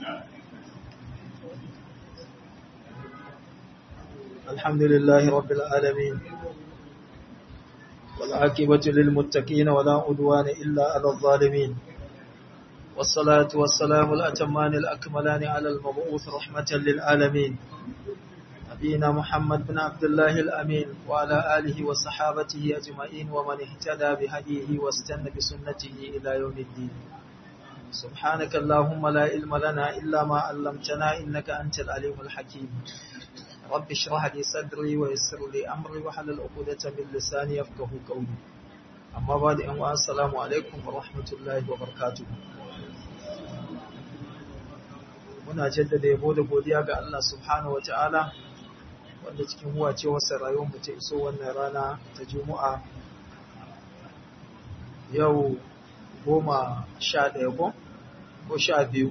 الحمد لله رب العالمين والعاقبة للمتقين ولا عدوان إلا على الظالمين والصلاة والسلام الأتمان الأكملان على المبعوث رحمة للعالمين نبينا محمد بن عبد الله الأمين وعلى آله وصحابته أجمعين ومن اهتدى بهديه واستنى بسنته إلى يوم الدين سبحانك اللهم لا علم لنا إلا ما علمتنا إنك أنت العليم الحكيم رب اشرح لي صدري ويسر لي أمري وحلل عقدة من لساني يفقه قولي أما بعد أن السلام عليكم ورحمة الله وبركاته muna jaddada yabo da godiya ga Allah subhanahu wataala wanda cikin huwa ce wasa rayuwar mu ta iso wannan rana ta Juma'a yau goma sha ɗaya ko ko sha biyu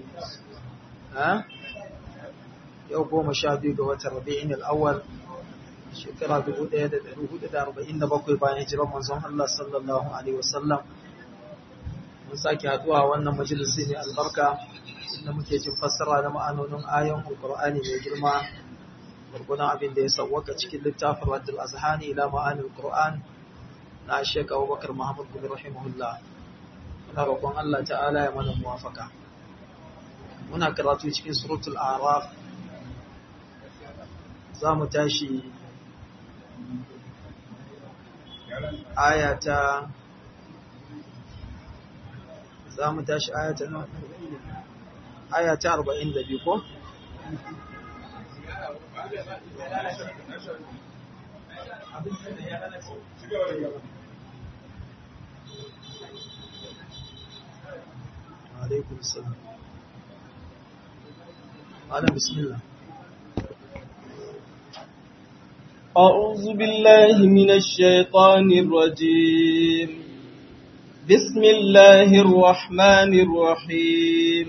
yau goma sha biyu ga watan rabi'in al'awwal shekara 1447 bayan hijirar manzon Allah sallallahu alaihi wasallam mun sake haduwa wannan majalisi ne albarka inda muke jin fassara na ma'anonin ayon alqur'ani mai girma gurgunan abin da ya sauwaka cikin littafin Raddul Azhani ila ma'anil Qur'an na Sheikh Abubakar Muhammad bin rahimahullah muna roƙon Allah ta'ala ya mana muwafaka muna karatu cikin suratul a'raf za mu tashi ayata za mu tashi ayata nan ayata 42 ko عليكم السلام على بسم الله أعوذ بالله من الشيطان الرجيم بسم الله الرحمن الرحيم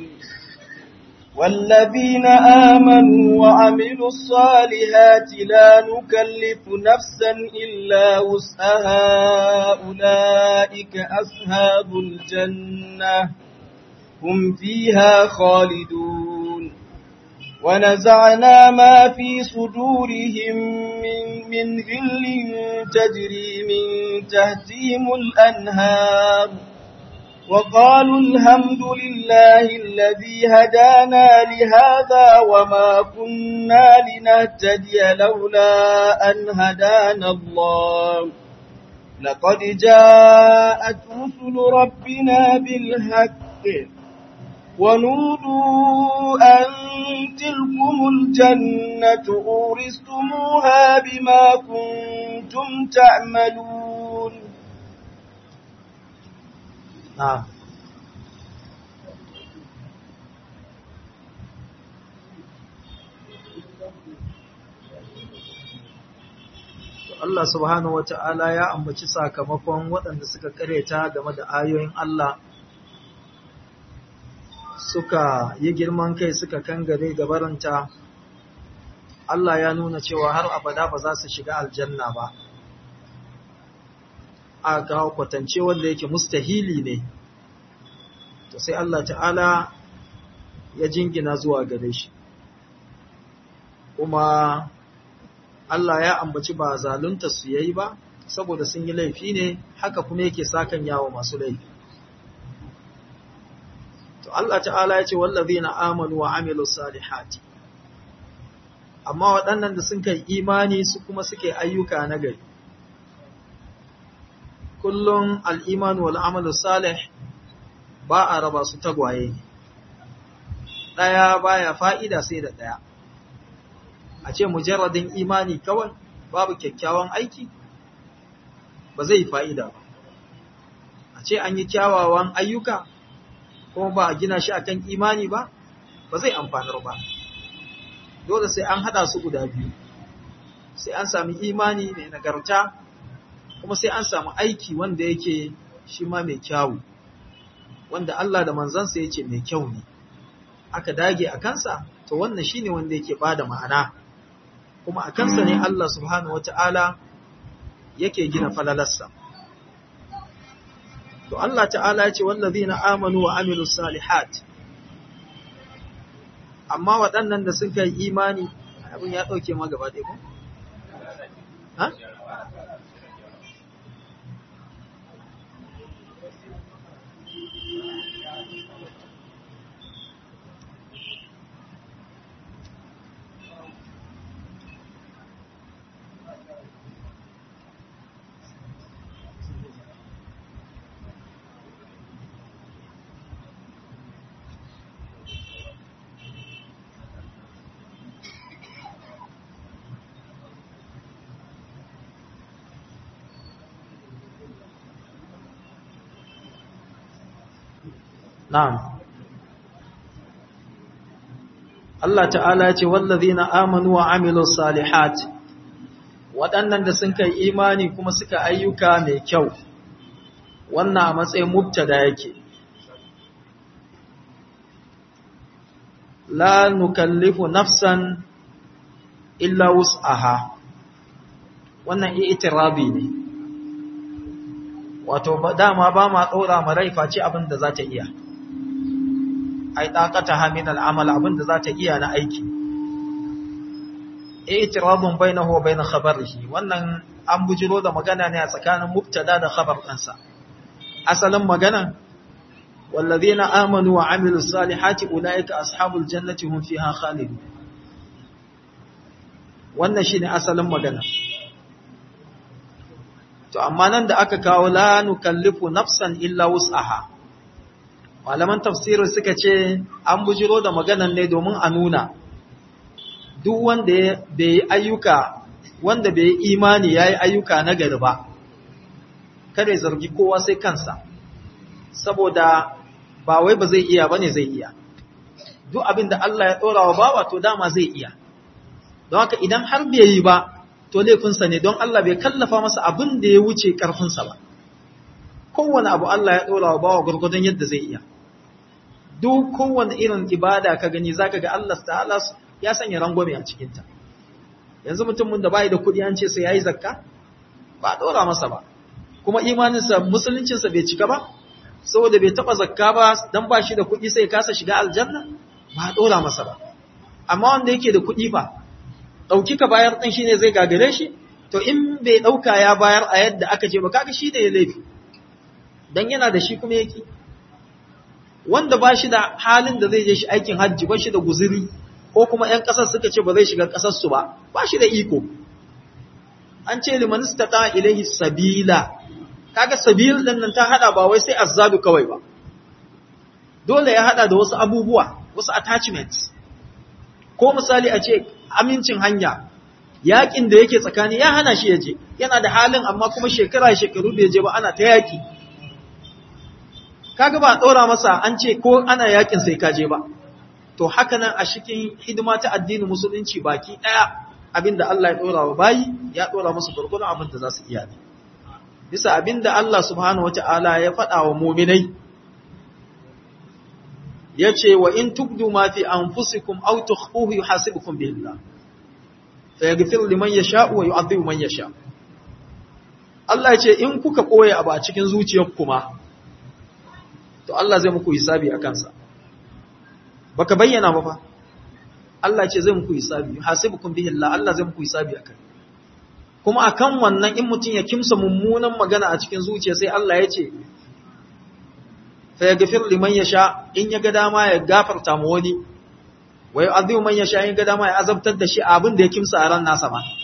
والذين آمنوا وعملوا الصالحات لا نكلف نفسا إلا وسعها أولئك أصحاب الجنة هم فيها خالدون ونزعنا ما في صدورهم من, من غل تجري من تحتهم الأنهار وقالوا الحمد لله الذي هدانا لهذا وما كنا لنهتدي لولا أن هدانا الله لقد جاءت رسل ربنا بالحق ونودوا أن تلكم الجنة أورثتموها بما كنتم تعملون نعم Allah subhanahu wata'ala ya ambaci sakamakon waɗanda suka kareta game da ayoyin Allah suka yi girman kai suka kangare gabaranta Allah ya nuna cewa har abada ba za su shiga aljanna ba a kawo kwatance wanda yake mustahili ne to sai Allah ta'ala ya jingina zuwa gare shi kuma Allah ya ambaci ba zalunta su yayi ba saboda sun yi laifi ne haka kuma yake sakan yawo masu laifi to Allah ta'ala ya ce wallazina amanu wa amilus salihati amma waɗannan da sun kai imani su kuma suke ayyuka na gari kullum al'iman wal amalu salih ba a raba su tagwaye ne ɗaya baya fa'ida sai da ɗaya a ce mujarradin imani kawai babu kyakkyawan aiki ba zai fa'ida ba a ce an yi kyawawan ayyuka kuma ba a gina shi akan imani ba ba zai amfanar ba dole sai an hada su guda biyu sai an sami imani mai nagarta kuma sai an samu aiki wanda yake shi ma mai kyawu wanda Allah da manzansa ya ce mai kyau ne aka dage a kansa to wannan shine wanda yake bada ma'ana kuma a kansa ne Allah subhanahu wata'ala yake gina falalarsa to Allah ta'ala ya ce wallazina amanu wa amilus salihat amma waɗannan da suka yi imani abin ya ɗauke ma gaba ɗaya ko? Ha? Na'am. Allah ta'ala ce wallazina amanu wa amilus salihat waɗannan da sun kai imani kuma suka ayyuka mai kyau wannan a matsayin mubtada yake la nukallifu nafsan illa wus'aha wannan i'tirabi ne wato dama ba ma ɗora ma rai face abin da za ta iya ai ɗaƙata hamin al'amal abin da za ta iya na aiki i'tiradun bainahu wa bain khabarihi wannan an bujiro da magana ne a tsakanin mubtada da khabar ɗansa asalin magana wallazina amanu wa amilus salihati ulaika ashabul jannati hum fiha khalidun wannan shine asalin magana to amma nan da aka kawo la nukallifu nafsan illa wus'aha malaman tafsirin suka ce an bujiro da maganan ne domin a nuna duk wanda bai yi ayyuka wanda bai yi imani ya yi ayyuka na gari ba kada ya zargi kowa sai kansa saboda ba wai ba zai iya ba ne zai iya duk abin da Allah ya ɗora wa bawa to dama zai iya don haka idan har bai yi ba to laifinsa ne don Allah bai kallafa masa abin da ya wuce ƙarfinsa ba kowane abu Allah ya ɗora wa bawa gwargwadon yadda zai iya duk kowane irin ibada ka gani zaka ga Allah ta'ala ya sanya rangwame a cikinta yanzu mutumin da bai da kuɗi an ce sai yayi zakka ba a ɗora masa ba kuma imaninsa musuluncinsa bai cika ba saboda bai taɓa zakka ba dan ba shi da kuɗi sai kasa shiga aljanna ba a ɗora masa ba amma wanda yake da kuɗi fa ɗauki ka bayar ɗin shine zai gagare shi to in bai ɗauka ya bayar a yadda aka ce ba kaga shi da ya laifi dan yana da shi kuma yake wanda ba shi da halin da zai je shi aikin hajji ba shi da guziri ko kuma ‘yan ƙasar suka ce ba zai shiga ƙasarsu ba ba shi da iko an ce liman istata ilaihi sabila kaga sabil din nan ta hada ba wai sai azzadu kawai ba dole ya hada da wasu abubuwa wasu attachments ko misali a ce amincin hanya yakin da yake tsakani ya hana shi ya je yana da halin amma kuma shekara shekaru bai je ba ana ta yaki kaga ba ɗora masa an ce ko ana yakin sai ka je ba to haka nan a cikin hidima ta addinin musulunci baki ɗaya abinda Allah ya ɗora wa bayi ya ɗora musu gurgurun abin da za su iya ne bisa abinda Allah subhanahu wata'ala ya faɗa wa muminai ya ce wa in tubdu ma fi anfusikum aw tukhfuhu yuhasibukum billah fa yaghfiru liman yasha'u wa yu'adhibu man yasha Allah ya ce in kuka koya abu a cikin zuciyarku kuma to Allah zai muku hisabi a kansa baka bayyana ba fa Allah ce zai muku hisabi hasibukum bihi Allah Allah zai muku hisabi akan kuma akan wannan in mutun ya kimsa mummunan magana a cikin zuciya sai Allah ya ce fa yaghfir liman yasha in ya ga dama ya gafarta mu wani wa yu'adhibu man yasha in ga dama ya azabtar da shi abin da ya kimsa a ran nasa ba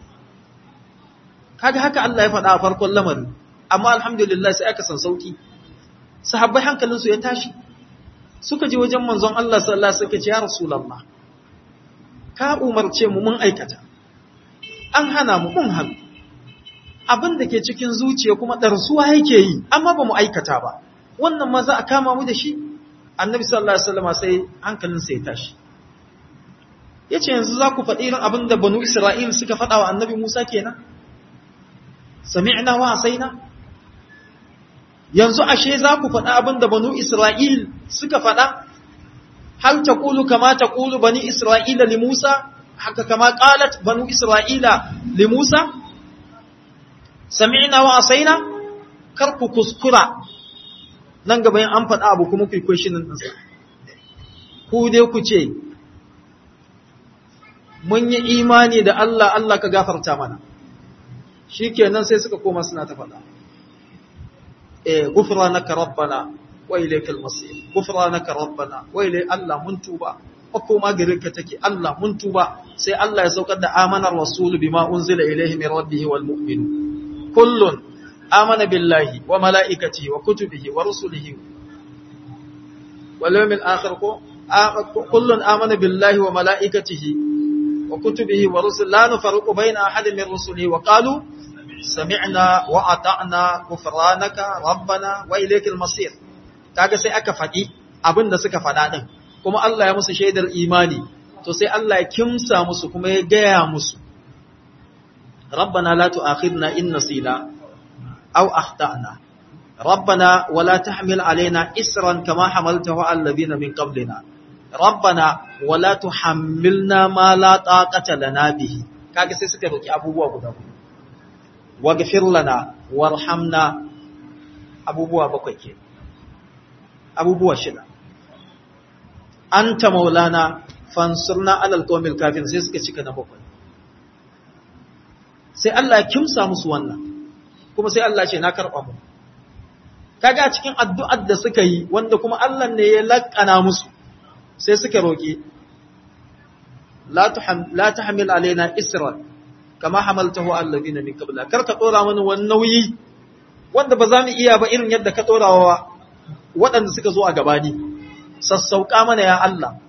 kaga haka Allah ya faɗa a farkon lamarin amma alhamdulillah sai aka san sauki sahabbai hankalinsu ya tashi suka je wajen manzon Allah sallallahu alaihi wasallam ce ya rasulullah ka umarce mu mun aikata an hana mu mun hannu abin da ke cikin zuciya kuma darsuwa yake yi amma ba mu aikata ba wannan ma za a kama mu da shi annabi sallallahu alaihi wasallam sai hankalinsa ya tashi yace yanzu za ku faɗi irin abin da banu Isra'il suka faɗa wa annabi Musa kenan sami'na wa asaina yanzu ashe za ku faɗa abin da banu Isra'il suka faɗa, hal ta ƙulu kama ta ƙulu bani Isra'ila li Musa, haka kama ƙalat banu Isra'ila li Musa? Sami'ina wa asaina, kar ku kuskura nan gaba yin an faɗa abu kuma ku kwashinin ɗansa. Ku dai ku ce, mun yi imani da Allah Allah ka gafarta mana shikenan sai suka koma suna ta faɗa eh ghufranaka rabbana wa ilaykal masir ghufranaka rabbana wa ilay Allah mun tuba makoma gare ka take Allah mun tuba sai Allah ya saukar da amanar rasul bima unzila ilayhi min rabbih wal mu'minun kullun amana billahi wa malaikatihi wa kutubihi wa rusulihi wal yawmil akhir ko kullun amana billahi wa malaikatihi wa kutubihi wa rusul la nufarriqu baina ahadin min rusulihi wa qalu sami'na wa ata'na ghufranaka rabbana wa ilaykal masir kaga sai aka faɗi abin da suka faɗa din kuma Allah ya musu shaidar imani to sai Allah ya kimsa musu kuma ya gaya musu rabbana la tu'akhidna in nasina aw akhtana rabbana wala tahmil alaina isran kama hamaltahu ala alladhina min qablina rabbana wala tuhammilna ma la taqata lana bihi kaga sai suka roki abubuwa guda huɗu waghfir lana warhamna abubuwa bakwai ke abubuwa shida anta maulana fansurna alal qawmil kafin sai suka cika na bakwai sai Allah ya kimsa musu wannan kuma sai Allah ce na karba mu kaga cikin addu'ar da suka yi wanda kuma Allah ne ya lakana musu sai suka roki la tuham la tahmil alaina isra kama hamaltahu alladhina min qabla kar ka dora mana wani nauyi wanda ba za mu iya ba irin yadda ka dora wa waɗanda suka zo a gabani sassauka mana ya Allah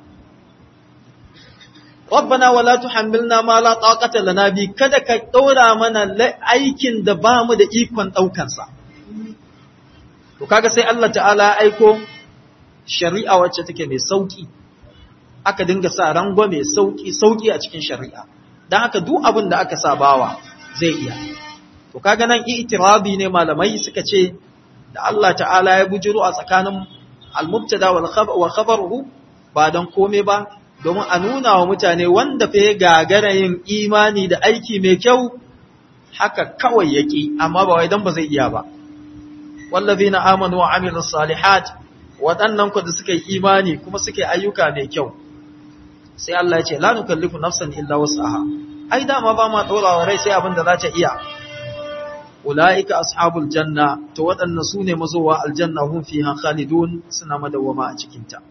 Rabbana wala tuhammilna ma la taqata lana bi kada ka daura mana aikin da ba mu da ikon daukan sa to kaga sai Allah ta'ala aiko shari'a wacce take mai sauki aka dinga sa rango mai sauki sauki a cikin shari'a dan haka duk abin da aka sa bawa zai iya to kaga nan i'tirabi ne malamai suka ce da Allah ta'ala ya bujiro a tsakanin al-mubtada wal khabaruhu ba dan kome ba domin a nuna wa mutane wanda fa ya gagara yin imani da aiki mai kyau haka kawai yake amma ba wai dan ba zai iya ba wallazina amanu wa amilus salihat waɗannan ku da suka yi imani kuma suka yi ayyuka mai kyau sai Allah ya ce la nukallifu nafsan illa wus'aha ai dama ba ma dora wa rai sai abin da za ta iya ulaika ashabul janna to waɗannan sune mazowa aljanna hum fiha khalidun suna madawama a cikin ta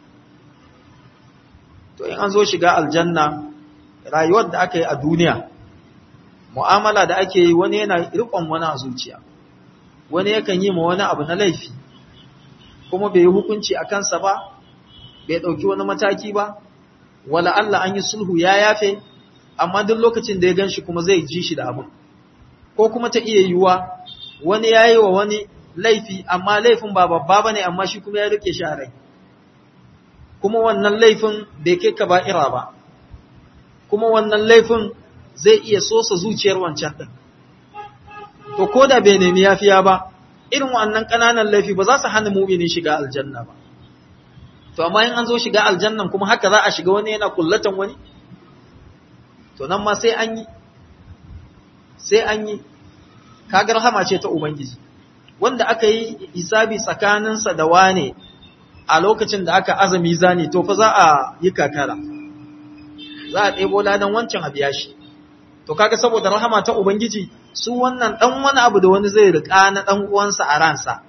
to in an zo shiga aljanna rayuwar da aka yi a duniya mu'amala da ake yi wani yana riƙon wani a zuciya wani yakan yi ma wani abu na laifi kuma bai yi hukunci a kansa ba bai ɗauki wani mataki ba wala Allah an yi sulhu ya yafe amma duk lokacin da ya gan shi kuma zai ji shi da abin ko kuma ta iya yiwuwa wani ya yi wa wani laifi amma laifin ba babba ba ne amma shi kuma ya rike shi a rai kuma wannan laifin bai kai ka ba'ira ba kuma wannan laifin zai iya sosa zuciyar wancan ɗin to ko da bai nemi yafiya ba irin wannan ƙananan laifi ba za su hana mumini shiga aljanna ba to amma in an zo shiga aljannan kuma haka za a shiga wani yana kullatan wani to nan ma sai an yi sai an yi kagar hama ce ta ubangiji wanda aka yi hisabi tsakaninsa da wane a lokacin da aka azumi zani to fa za a yi kakara za a ɗebo ladan wancan a biya shi to kaga saboda rahama ta ubangiji su wannan dan wani abu da wani zai rika na dan uwansa a ransa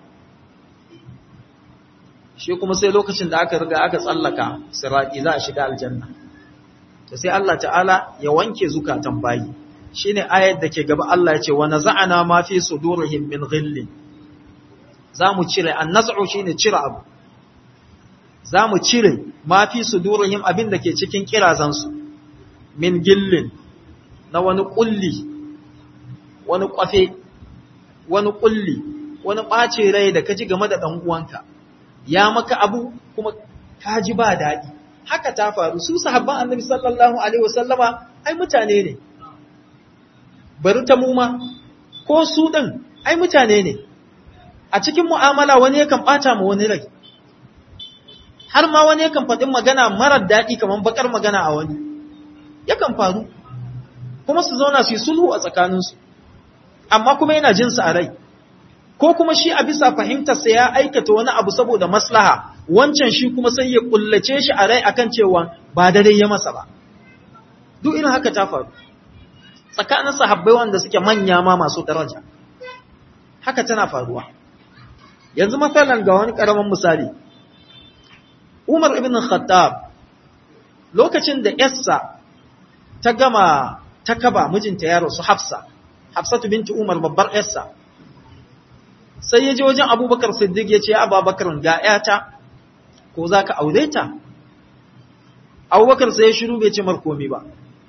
shi kuma sai lokacin da aka riga aka tsallaka sirati za a shiga aljanna to sai Allah ta'ala ya wanke zukatan bayi shine ayar da ke gaba Allah ya ce wa naza'ana ma fi sudurihim min ghillin zamu cire annaz'u shine cire abu zamu cire ma fi sudurihim abin da ke cikin kirazansu min gillin na wani kulli wani kwafe wani kulli wani ɓace rai da ka ji game da ɗan uwanka ya maka abu kuma ka ji ba daɗi haka ta faru su sahabban annabi sallallahu alaihi wasallama ai mutane ne bari ta muma ko su ɗin ai mutane ne a cikin mu'amala wani yakan ɓata ma wani rai har ma wani yakan faɗin magana marar daɗi kamar bakar magana a wani yakan faru kuma su zauna su yi sulhu a tsakaninsu amma kuma yana jinsa a rai ko kuma shi a bisa fahimtarsa ya aikata wani abu saboda maslaha wancan shi kuma sai ya kullace shi a rai akan cewa ba dare ya masa ba duk irin haka ta faru tsakanin sahabbai wanda suke manya ma masu daraja haka tana faruwa yanzu matsalan ga wani karamin misali Umar ibn Khattab lokacin da Yassa ta gama ta kaba mijinta ya rasu Hafsa Hafsatu binti Umar babbar Yassa sai ya je wajen Abubakar Siddiq ya ce Abubakar ga ƴata ko zaka aure ta Abubakar sai ya shiru bai ce mar komai ba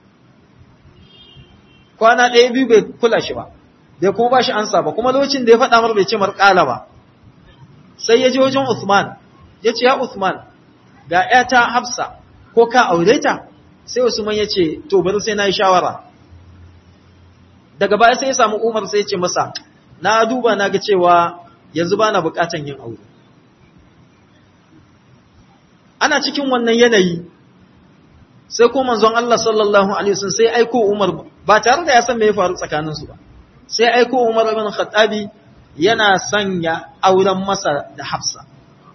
kwana ɗaya biyu bai kula shi ba bai kuma ba shi ansa ba kuma lokacin da ya faɗa mar bai ce mar ƙala ba sai ya je wajen Uthman ya ce ya Uthman ga ‘yata Hafsa ko ka aure ta sai Usman ya ce to bari sai na yi shawara daga baya sai ya samu Umar sai ya ce masa na duba na ga cewa yanzu ba na bukatan yin aure ana cikin wannan yanayi sai ko manzon Allah sallallahu alaihi wasallam sai aiko Umar ba tare da ya san me ya faru tsakaninsu ba sai aiko Umar ibn Khattabi yana sanya auren masa da Hafsa.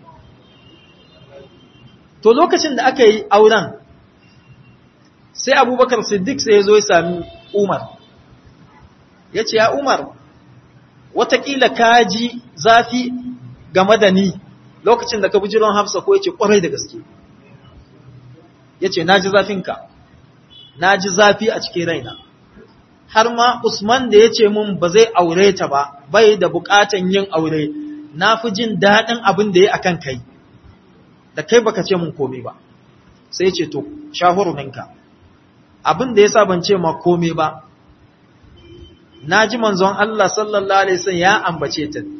To lokacin da aka yi auren, sai Abubakar Siddiq sai ya zo ya sami Umar. Ya ce, Ya Umar, watakila ka ji zafi game da ni lokacin da ka bujiron Hafsa ko ya ce ƙwarai da gaske. Ya ce, Na ji zafinka, na ji zafi a cikin raina. har ma Usman da ya ce mun ba zai aure ta ba, bai da bukatan yin aure, na fi jin daɗin abin da ya akan kai, da kai baka ce mun komai ba, sai ce to, shahuruninka, abin da ya sa ban ce ma komai ba, na ji manzon Allah sallallahu Alaihi wasallam ya ambace ta,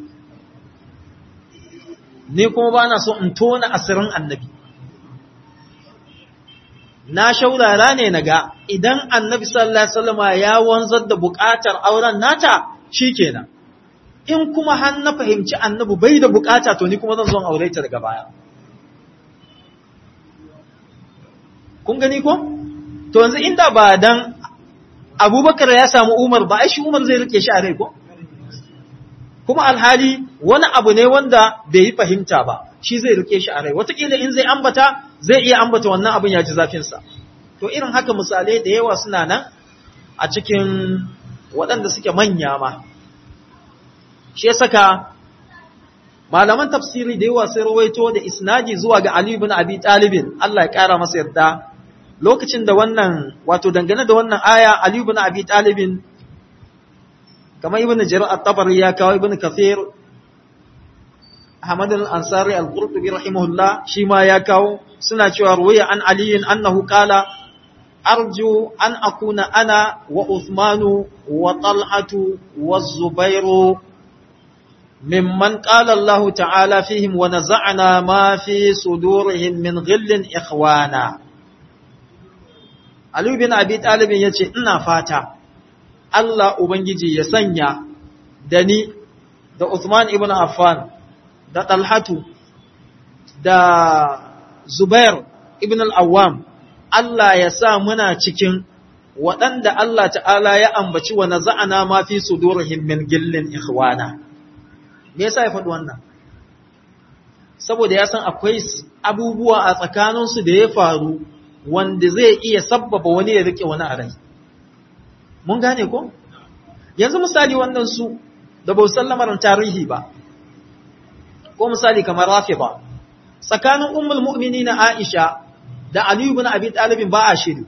ni kuma ba na so in tona asirin annabi. na shaurara ne na ga idan annabi sallallahu alaihi wasallama ya wanzar da buƙatar auren nata shikenan in kuma har na fahimci annabi bai da buƙata to ni kuma zan zo aure ta daga baya kun gani ko to yanzu inda ba dan Abubakar ya samu Umar ba ai shi Umar zai rike shi a rai ko kuma alhali wani abu ne wanda bai yi fahimta ba shi zai rike shi a rai wataƙila in zai ambata zai iya ambata wannan abin ya ji zafinsa to irin haka misalai da yawa suna nan a cikin waɗanda suke manya ma shi ya saka malaman tafsiri da yawa sai rawaito da isnadi zuwa ga Ali ibn Abi Talibin Allah ya ƙara masa yarda lokacin da wannan wato dangane da wannan aya Ali ibn Abi Talibin kamar ibn Jarir at-Tabari ya kawo ibn Kathir Ahmad al-Ansari al-Qurtubi rahimahullah shi ma ya kawo suna cewa ruwaya an aliyin annahu qala arju an akuna ana wa Uthmanu wa Talhatu wa Zubairu mimman qala Allah ta'ala fihim wa naza'na ma fi sudurihim min ghillin ikhwana Ali bin Abi Talib yace ina fata Allah ubangiji ya sanya da ni da Uthman ibn Affan da Talhatu da Zubair ibn al-Awwam Allah ya sa muna cikin waɗanda Allah ta'ala ya ambaci wa naza'ana ma fi sudurihim min gillin ikhwana me yasa ya faɗi wannan saboda ya san akwai abubuwa a tsakaninsu da ya faru wanda zai iya sabbaba wani ya rike wani a rai mun gane ko yanzu misali wannan su da ba san lamarin tarihi ba ko misali kamar Rafida tsakanin ummul mu'minin Aisha da Ali ibn Abi Talib ba a shiri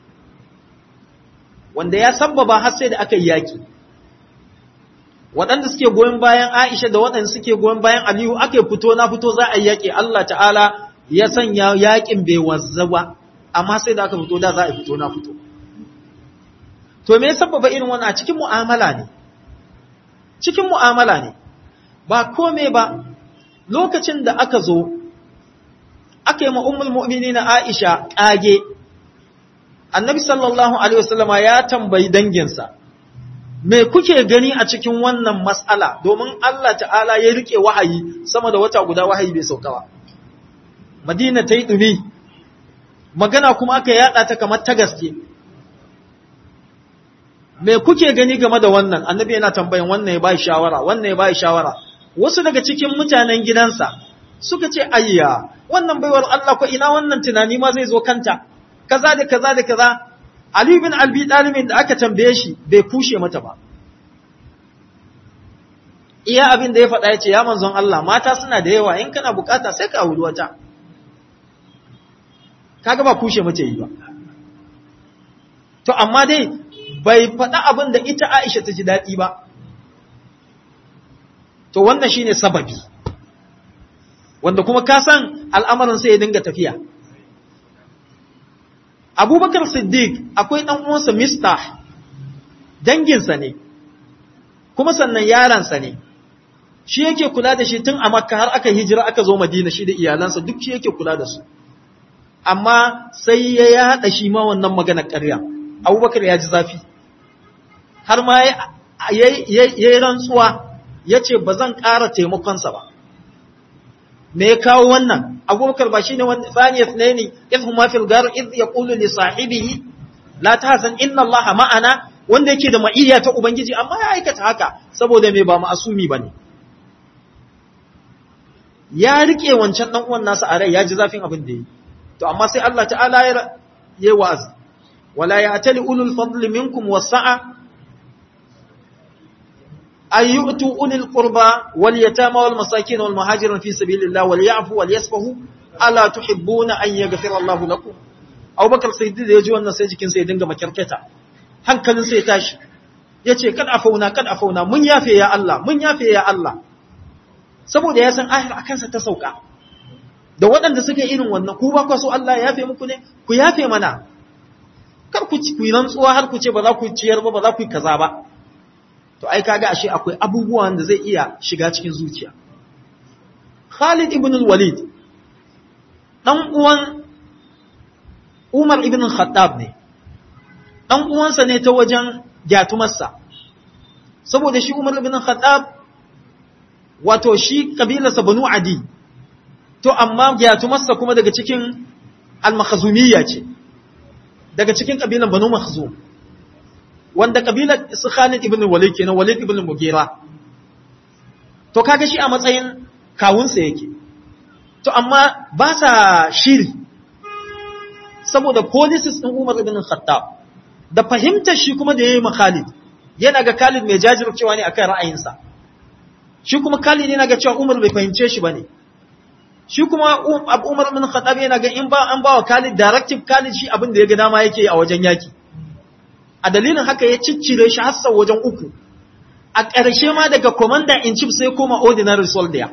wanda ya sabbaba har sai da aka yi yaki waɗanda suke goyon bayan Aisha da waɗanda suke goyon bayan Aliyu ake fito na fito za a yi yaki Allah ta'ala ya sanya yakin bai wazza ba amma sai da aka fito da za a fito na fito to me ya sabbaba irin wannan a cikin mu'amala ne cikin mu'amala ne ba kome ba lokacin da aka zo aka yi ma'ummul mu'mini na Aisha ƙage, annabi sallallahu Alaihi wasallama ya tambayi danginsa, me kuke gani a cikin wannan matsala domin Allah ta'ala ya rike wahayi sama da wata guda wahayi bai sauka ba. Madina ta yi ɗumi, magana kuma aka yaɗa ta kamar ta gaske. Me kuke gani game da wannan, annabi yana tambayin wannan ya bai shawara, wannan ya bai shawara. Wasu daga cikin mutanen gidansa, suka ce ayya wannan baiwar Allah ko ina wannan tunani ma zai zo kanta kaza da kaza da kaza Ali bin Albi ɗalibin da aka tambaye shi bai kushe mata ba. Iya abin da ya faɗa ya ce, Ya manzon Allah, mata suna da yawa, in kana bukata sai ka auri wata. Kaga ba kushe mace yi ba. To, amma dai, bai faɗa abin da ita Aisha ta ji daɗi ba. To, wannan shi ne sababi. Wanda kuma ka san al'amarin sai ya dinga tafiya. abubakar siddiq akwai ɗan uwansa mistah danginsa ne kuma sannan yaransa ne shi yake kula da shi tun a makka har aka hijira aka zo madina shi da iyalansa duk shi yake kula da su amma sai ya yaɗa shi ma wannan maganar ƙarya abubakar ya ji zafi har ma ya yi rantsuwa ya ce ba zan ƙara taimakonsa ba me ya kawo wannan abubakar ba shine wani tsaniyat ne ne idh huma fil gar idh yaqulu li sahibihi la tahzan inna allaha ma'ana wanda yake da ma'iyya ta ubangiji amma ya aikata haka saboda me ba ma'asumi bane ya rike wancan dan uwan nasa a rai ya ji zafin abin da yi to amma sai Allah ta'ala ya yi wa'azi wala ya'tali ulul fadli minkum wasa'a أن يؤتوا أولي القربى واليتامى والمساكين والمهاجرين في سبيل الله وليعفوا وليصفحوا ألا تحبون أن يغفر الله لكم أو بكر سيدي da yaji wannan sai jikin sai dinga makarkata hankalin sai tashi yace kad afauna kad afauna mun yafe ya Allah mun yafe ya Allah saboda ya san ahir akan sa ta sauka da waɗanda suke irin wannan ku ba ku so Allah ya yafe muku ne ku yafe mana kar ku ku rantsuwa har ku ce ba za ku ciyar ba ba za ku yi kaza ba to ai kaga ashe akwai abubuwan da zai iya shiga cikin zuciya Khalid ibn al-Walid dan uwan Umar ibn al-Khattab ne dan uwansa ne ta wajen gyatumarsa saboda shi Umar ibn al-Khattab wato shi kabilarsa Banu Adi to amma gyatumarsa kuma daga cikin al-Makhzumiyya ce daga cikin kabilan Banu Makhzum wanda kabilar su Khalid ibn Walid kenan Walid ibn Mughira to kaga shi a matsayin kawunsa yake to amma ba sa shiri saboda policies din Umar ibn Khattab da fahimtar shi kuma da yayi ma Khalid yana ga Khalid mai jajircewa ne akan ra'ayinsa shi kuma Khalid yana ga cewa Umar bai fahimce shi bane shi kuma Umar ibn Khattab yana ga in ba an ba wa Khalid directive Khalid shi abin da ya ga dama yake a wajen yaki a dalilin haka ya ciccire shi har sau wajen uku a ƙarshe ma daga commander in chief sai koma ordinary soldier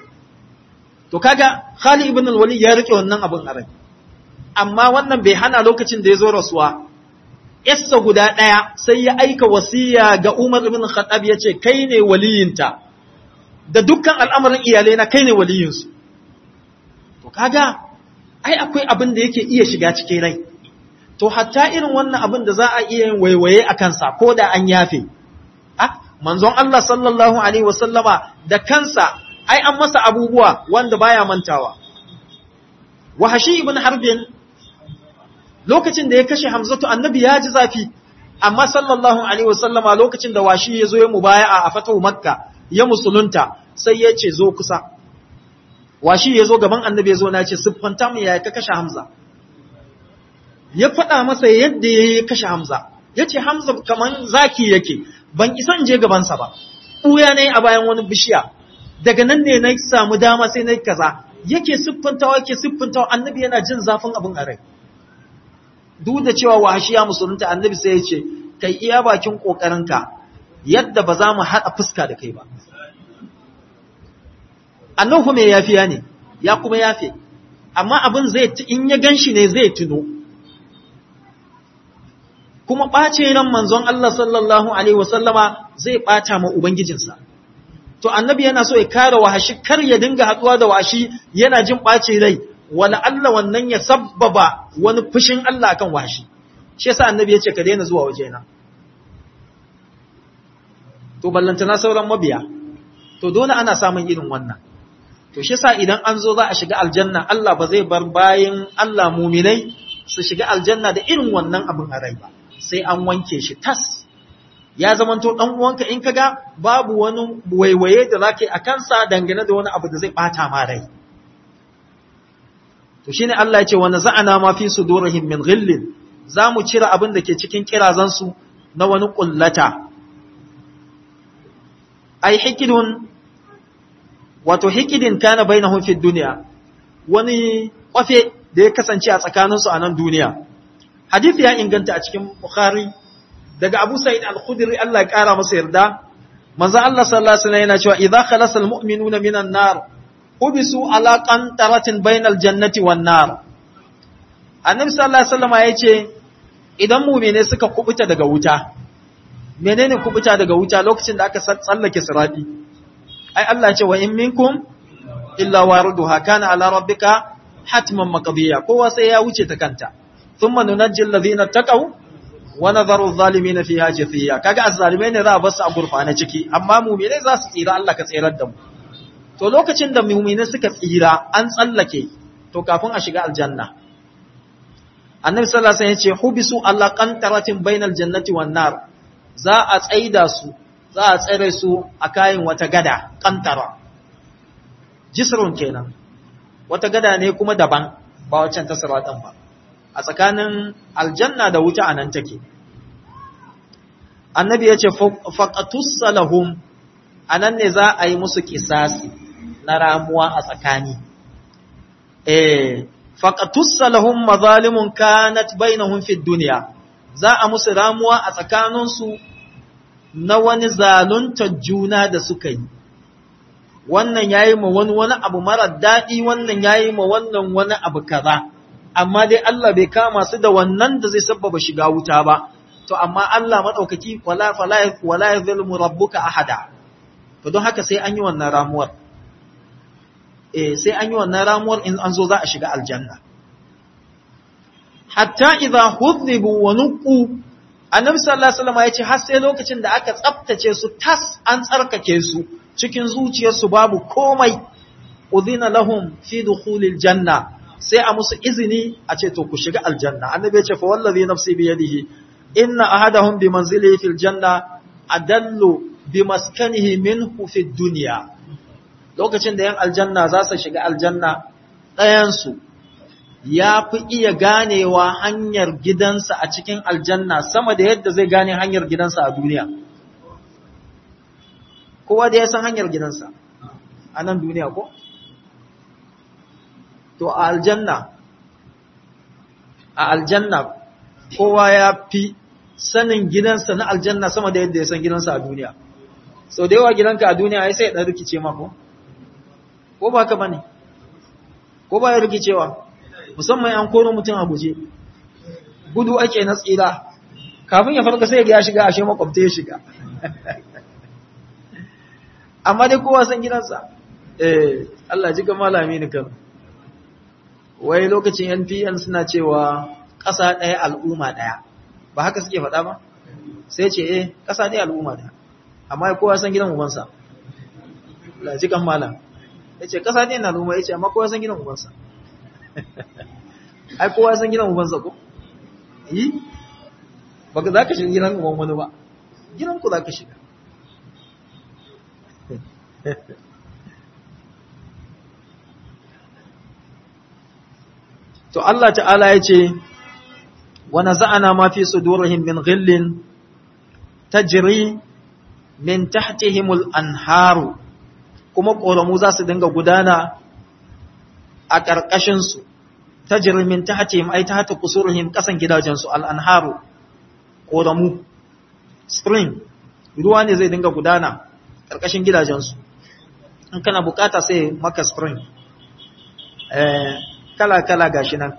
to kaga Khalid ibn al-Walid ya rike wannan abin a rai amma wannan bai hana lokacin da ya zo rasuwa yassa guda ɗaya sai ya aika wasiya ga Umar ibn Khattab ya ce kai ne waliyinta da dukkan al'amarin iyalai na kai ne waliyinsu to kaga ai akwai abin da yake iya shiga cikin rai to hatta irin wannan abin da za a iya yin waiwaye a kansa ko da an yafe ah manzon Allah sallallahu alaihi wasallama da kansa ai an masa abubuwa wanda baya mantawa wahashi ibn harbin lokacin da ya kashe hamzatu annabi ya ji zafi amma sallallahu alaihi wasallama lokacin da washi ya zo ya mubaya'a a fatahu makka ya musulunta sai ya ce zo kusa washi ya zo gaban annabi ya zo na ce siffanta mu ya ka kashe hamza ya faɗa masa yadda ya kashe hamza ya ce hamza kaman zaki yake ban isa in je gabansa ba ɓuya ne a bayan wani bishiya daga nan ne na samu dama sai na kaza yake siffantawa yake siffantawa annabi yana jin zafin abin a rai duk da cewa wahashiya musulunta annabi sai ya ce kai iya bakin kokarinka yadda ba za mu haɗa fuska da kai ba annan kuma ya yafiya ne ya kuma yafe amma abin zai in ya ganshi ne zai tuno kuma ɓace ran manzon Allah sallallahu alaihi wasallama zai ɓata ma ubangijinsa to annabi yana so ya kare wahashi kar ya dinga haɗuwa da wahashi yana jin ɓace rai wala Allah wannan ya sabbaba wani fushin Allah akan wahashi shi yasa annabi ya ce ka daina zuwa wajena to ballantana sauran mabiya to dole ana samun irin wannan to shi yasa idan an zo za a shiga aljanna Allah ba zai bar bayin Allah muminai su shiga aljanna da irin wannan abin a rai ba sai an wanke shi tas ya zamanto dan uwanka in kaga babu wani waiwaye da zaka yi a kansa dangane da wani abu da zai bata ma rai to shine Allah ya ce wa naza'ana ma fi sudurihim min ghillin za mu cire abin da ke cikin kirazansu na wani ƙullata. Ai, hikidun, wato hikidin kana bai na hunfin duniya, wani ƙwafe da ya kasance a tsakaninsu a nan duniya. Hadith ya inganta a cikin Bukhari daga Abu Sa'id al-Khudri Allah ya ƙara masa yarda, manzo Allah sallallahu alaihi wasallam yana cewa idza khalasa al-mu'minuna minan nar hubisu ala qantaratin bainal jannati wan nar. Annabi sallallahu alaihi wasallam ya ce idan mumine suka kubuta daga wuta menene kubuta daga wuta lokacin da aka tsallake sirati ai Allah ce wa in minkum illa wariduha kana ala rabbika hatman maqdiya kowa sai ya wuce ta kanta thumma nunajji alladhina taqaw wa nadharu adh-dhalimin fiha jithiya kaga azzalimai ne za a basu a gurfana ciki amma mumine za su tsira Allah ka tsirar da mu to lokacin da mumine suka tsira an tsallake to kafin a shiga aljanna annabi sallallahu alaihi wasallam yace hubisu alla qantaratin bainal jannati wan nar za a tsaida su za a tsare su a kayan wata gada qantara jisrun kenan wata gada ne kuma daban ba waccan ta siratan ba a tsakanin aljanna da wuta anan take annabi yace faqatus salahum anan ne za a yi musu kisasi na ramuwa a tsakani eh faƙatussa lahum mazalimun kanat bainahum fid dunya za a musu ramuwa a tsakaninsu na wani zaluntar juna da suka yi wannan yayi ma wani wani abu mara daɗi wannan yayi ma wannan wani abu kaza amma dai Allah bai kama su da wannan da zai sabbaba shiga wuta ba to amma Allah madaukaki wala fala wala yuzlimu rabbuka ahada to don haka sai an yi wannan ramuwar eh sai an yi wannan ramuwar in an zo za a shiga aljanna hatta idza hudhibu wa nuqu annabi sallallahu alaihi wasallam yace har sai lokacin da aka tsaftace su tas an tsarkake su cikin zuciyarsu babu komai udhina lahum fi dukhulil janna sai a musu izini a ce to ku shiga aljanna annabi yace fa wallazi nafsi bi yadihi inna ahadahum bi manzilihi fil janna adallu bi maskanihi minhu fid dunya lokacin da yan aljanna za su shiga aljanna ɗayansu ya fi iya ganewa hanyar gidansa a cikin aljanna sama da yadda zai gane hanyar gidansa a duniya. Kowa da ya san hanyar gidansa a nan duniya ko? To a aljanna, a aljanna kowa ya fi sanin gidansa na aljanna sama da yadda ya san gidansa a duniya. Sau da yawa gidanka a duniya ya sai ɗan rikice mako? ko ba ka bane ko ba ya rikicewa musamman an koro mutum a guje gudu ake na tsira kafin ya farka sai ya shiga ashe makwabta ya shiga amma dai kowa san gidansa eh Allah ji ga malami ni kan wai lokacin NPN suna cewa ƙasa ɗaya al'umma ɗaya ba haka suke faɗa ba sai ce eh ƙasa ɗaya al'umma ɗaya amma kowa san gidan ubansa Allah ji kan malam ya ce ƙasa ne na noma ya ce amma kowa san gidan ubansa ai kowa san gidan ubansa ko yi ba ka za ka shiga gidan uban wani ba gidan ku za ka shiga to Allah ta'ala ya ce wa naza'ana ma fi sudurihim min ghillin tajri min tahtihimul anharu kuma ƙoramu za su dinga gudana a ƙarƙashinsu ta jirmin ta hace ai ta hata kusurhim ƙasan gidajensu al'anharu ƙoramu spring ruwa ne zai dinga gudana ƙarƙashin gidajensu in kana bukata sai maka spring kala-kala gashi nan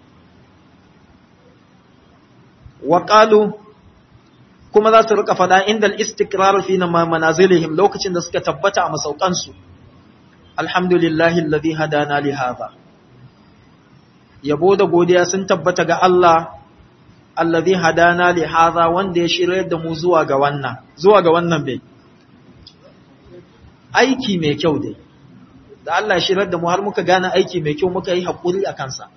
waƙalu kuma za su rika fada inda al-istikrar fi manazilihim lokacin da suka tabbata a masaukansu alhamdulillahi alladhi hadana li hadha yabo da godiya sun tabbata ga Allah alladhi hadana li hadha wanda ya shirye da mu zuwa ga wannan zuwa ga wannan bai aiki mai kyau dai da Allah ya shirye da mu har muka gane aiki mai kyau muka yi hakuri a kansa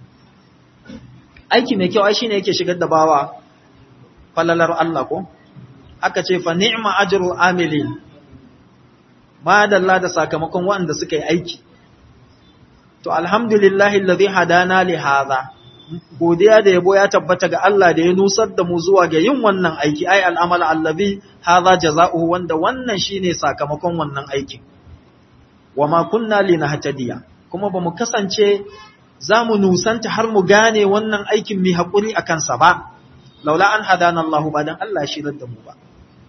aiki mai kyau ai shine yake shigar da bawa falalar Allah ko aka ce fa ni'ma ajrul amilin ma dalla da sakamakon waɗanda suka yi aiki to alhamdulillahi alladhi hadana li hadha godiya da yabo ya tabbata ga Allah da ya nusar da mu zuwa ga yin wannan aiki ai al'amal allazi hadha jazaohu wanda wannan shine sakamakon wannan aikin wama kunna linahtadiya kuma bamu kasance zamu nusanta har mu gane wannan aikin mi hakuri akan sa ba laula an hadana Allah ba dan Allah shi da mu ba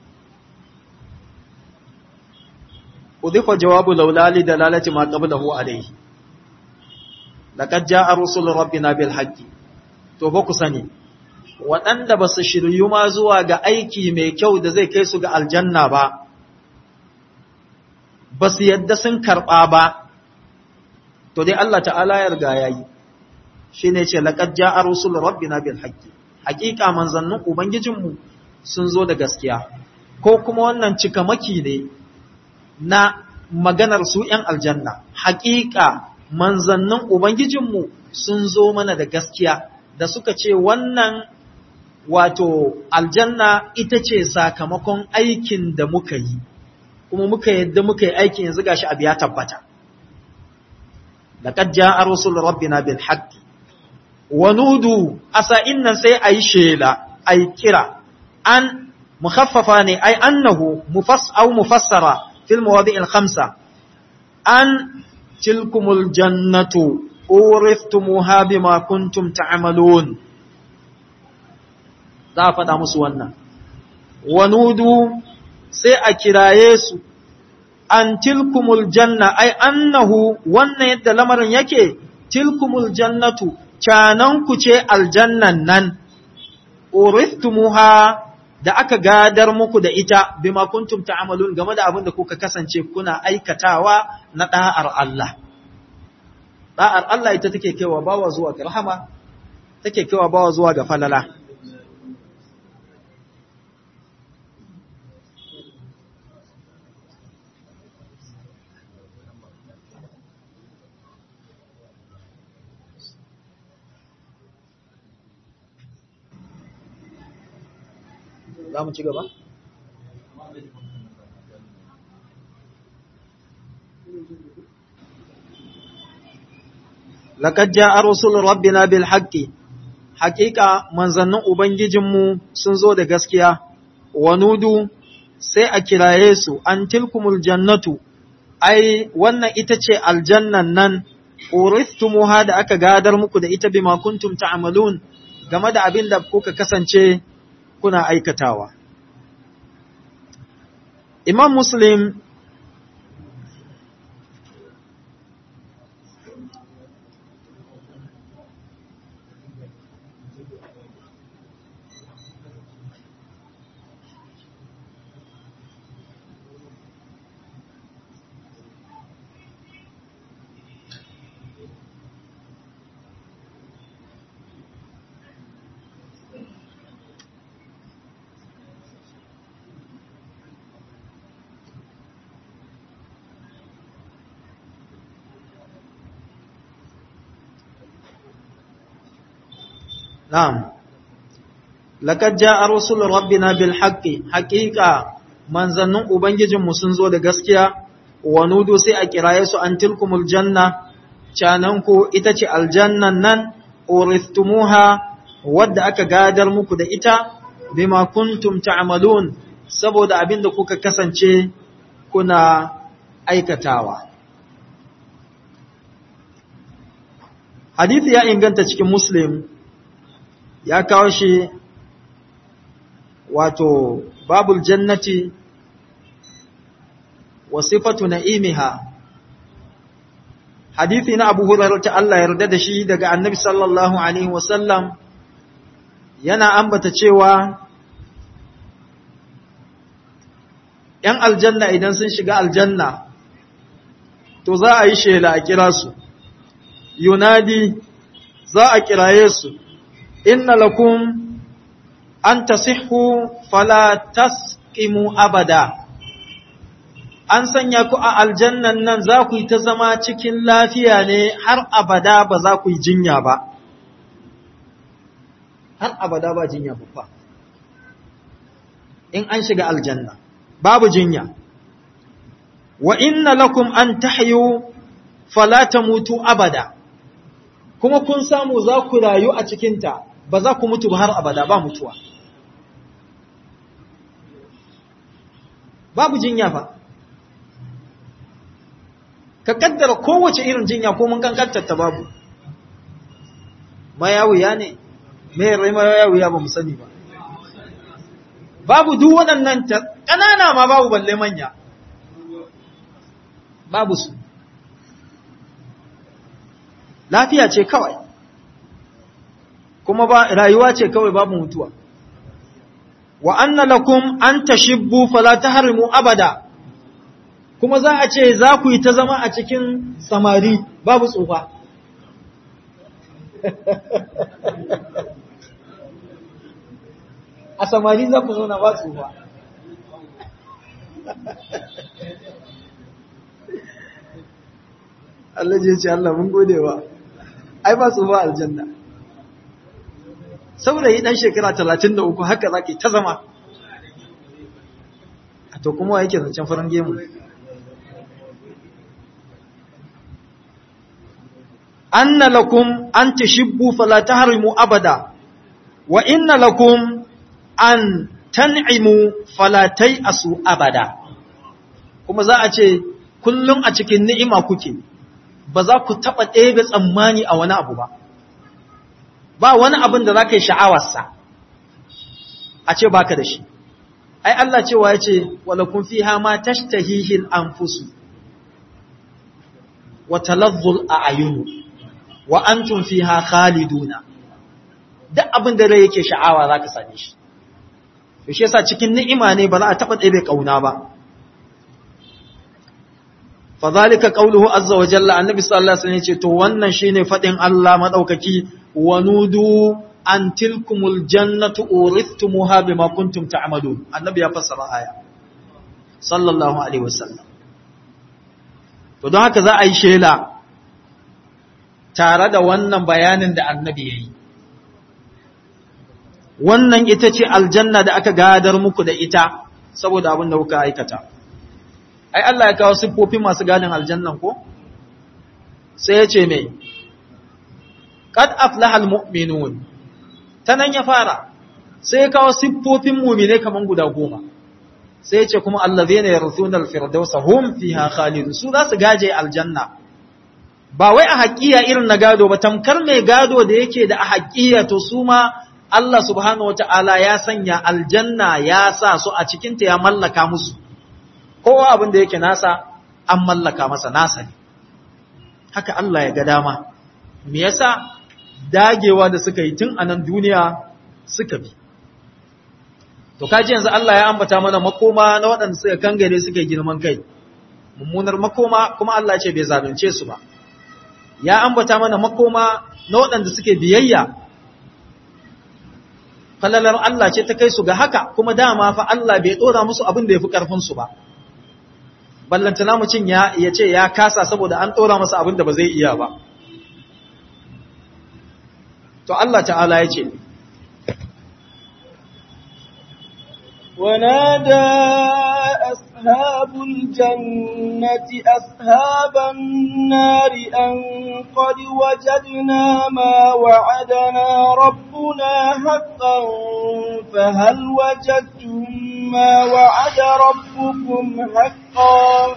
udifa jawabu laula li dalalati ma qablahu alayhi laqad jaa rusul rabbina bil haqqi to ba ku sani waɗanda ba su shiryu ma zuwa ga aiki mai kyau da zai kai su ga aljanna ba ba su yadda sun karɓa ba to dai Allah ta'ala ya riga yayi shine ce laqad jaa rusul rabbina bil haqqi haqiqa manzannin ubangijinmu sun zo da gaskiya ko kuma wannan cikamaki ne na maganar su ‘yan aljanna, haƙiƙa manzannin Ubangijinmu sun zo mana da gaskiya da suka ce wannan wato aljanna ita ce sakamakon aikin da muka yi, kuma muka yadda muka yi aikin yanzu gashi abu ya tabbata. Laƙad ja'a Rasul Rabbina bil haqqi wa nudu asa innan sai a yi shela, a yi kira, an mukhaffafa ne, ai annahu mufass au mufassara في المواضع الخمسة أن تلكم الجنة أورثتموها بما كنتم تعملون za a faɗa musu wannan wanudu sai a kiraye su an tilkumul janna ai annahu wannan yadda lamarin yake tilkumul jannatu cananku ce aljannan nan uristumuha da aka gadar muku da ita bima kuntum ta'malun game da abin da kuka kasance kuna aikatawa na da'ar Allah da'ar Allah ita take kaiwa bawa zuwa ga rahama take kaiwa bawa zuwa ga falala za mu ci gaba? Laƙad ja'a Rasul Rabbina bil haqqi haƙiƙa manzannin Ubangijinmu sun zo da gaskiya, wa nudu sai a kiraye su, an tilkumul jannatu, ai, wannan ita ce aljannan nan, uristumuha da aka gadar muku da ita bima kuntum ta'amalun game da abin da kuka kasance kuna aikatawa. Imam Muslim Na'am, laƙad ja a Rasul Rabbina bil haƙƙi, haƙiƙa manzannin Ubangijinmu sun zo da gaskiya, wa nudu sai a kiraye su an tilkumul janna, cananku ita ce aljannan nan, uristumuha wadda aka gadar muku da ita, bima kuntum ta'malun saboda abin da kuka kasance kuna aikatawa. Hadithi ya inganta cikin Muslim, ya kawo shi wato babul jannati wa sifatu na'imiha hadithi na Abu Hurairah ta Allah yarda da shi daga Annabi sallallahu alaihi wasallam yana ambata cewa ‘yan aljanna idan sun shiga aljanna to za a yi shela a kira su yunadi za a kiraye su inna lakum an tasihhu fala tasqimu abada an sanya ku a aljannan nan za ku yi ta zama cikin lafiya ne har abada ba za ku yi jinya ba har abada ba jinya babba in an shiga aljanna babu jinya wa inna lakum an tahyu fala tamutu abada kuma kun samu za ku rayu a cikinta ba za ku mutu ba har abada ba mutuwa babu jinya fa ka kaddara kowace irin jinya ko mun kankantar ta babu mayawiya ne mai rai mayawiya ba mu sani ba babu duk waɗannan ƙanana ma babu balle manya babu su lafiya ce kawai kuma ba rayuwa ce kawai babu mutuwa wa anna lakum an tashibbu fala tahrimu abada kuma za a ce za ku yi ta zama a cikin samari babu tsufa a samari za ku zauna ba tsufa Allah je ce Allah mun gode wa ai ba tsufa aljanna saurayi dan shekara 33 haka zaki ta zama to kuma yake zancen farin gemu anna lakum an tashibbu fala tahrimu abada wa inna lakum an tan'imu fala asu abada kuma za a ce kullum a cikin ni'ima kuke ba za ku taɓa ɗebe tsammani a wani abu ba ba wani abin da za ka yi sha'awarsa a ce baka da shi ai Allah cewa ya ce walakun fi ma tashtahihil anfusu wa talazzul a'yunu wa antum fiha khaliduna duk abin da rai yake sha'awa zaka same shi to shi yasa cikin ni'ima ne ba za a taba ɗebe kauna ba fadhalika qawluhu azza wa jalla annabi sallallahu alaihi wasallam yace to wannan shine fadin Allah madaukaki wanudu an tilkumul jannatu urithumuha bima kuntum ta'malun annabi ya fassara aya sallallahu alaihi wasallam to don haka za a yi shela tare da wannan bayanin da annabi yayi wannan ita ce aljanna da aka gadar muku da ita saboda abin da kuka aikata ai Allah ya kawo siffofin masu gadin aljannan ko sai ya ce mai qad aflaha almu'minun tanan ya fara sai ya kawo siffofin mu'mine kaman guda goma sai ya ce kuma allazina yarthuna alfirdausa hum fiha khalidun su za su gaje aljanna ba wai a haƙiya irin na gado ba tamkar mai gado da yake da a haƙiya to su ma Allah subhanahu wata'ala ya sanya aljanna ya sa su a cikinta ya mallaka musu kowa abin da yake nasa an mallaka masa nasa ne haka Allah ya ga dama me yasa dagewa da suka yi tun a nan duniya suka bi to kaji yanzu Allah ya ambata mana makoma na waɗanda suka kangare suka girman kai mummunar makoma kuma Allah ce bai zalunce su ba ya ambata mana makoma na waɗanda suke biyayya falalar Allah ce ta kai su ga haka kuma dama fa Allah bai ɗora musu abin da ya fi ƙarfinsu ba ballantana mutum ya ce ya kasa saboda an ɗora masa abin da ba zai iya ba to Allah ta'ala ya ce ونادى أصحاب الجنة أصحاب النار أن قد وجدنا ما وعدنا ربنا حقا فهل وجدتم ما وعد ربكم حقا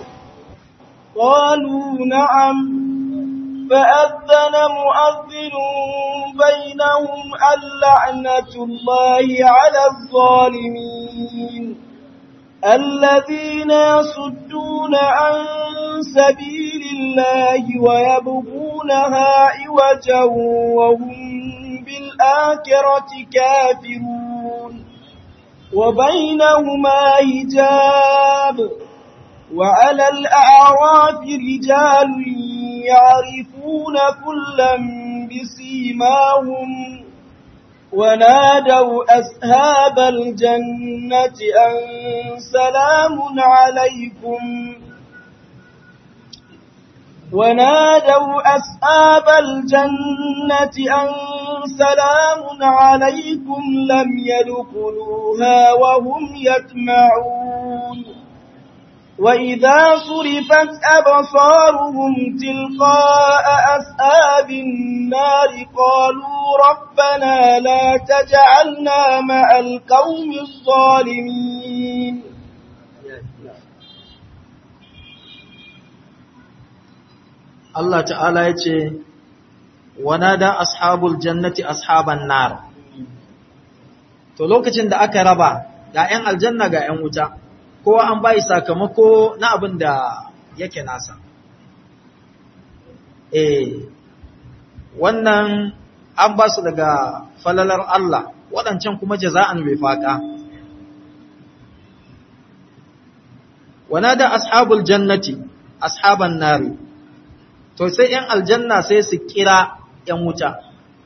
قالوا نعم فأذن مؤذن بينهم اللعنة الله على الظالمين الذين يصدون عن سبيل الله ويبغونها عوجا وهم بالآخرة كافرون وبينهما هجاب وعلى الأعراف رجال يعرفون كلا بسيماهم ونادوا أصحاب الجنة أن سلام عليكم ونادوا أصحاب الجنة أن سلام عليكم لم يدخلوها وهم يطمعون وإذا صرفت أبصارهم تلقاء أصحاب النار قالوا ربنا لا تجعلنا مع القوم الظالمين Allah ta'ala ya ce, Wanada ashabul jannati ashaban nar. To lokacin da aka raba ga ‘yan aljanna ga ‘yan wuta, kowa an bayi sakamako na abin da yake nasa. Eh, wannan an ba su daga falalar Allah, waɗancan kuma jaza'an bai faƙa. Wanada ashabul jannati ashaban nari. to sai ‘yan aljanna sai su kira ‘yan wuta.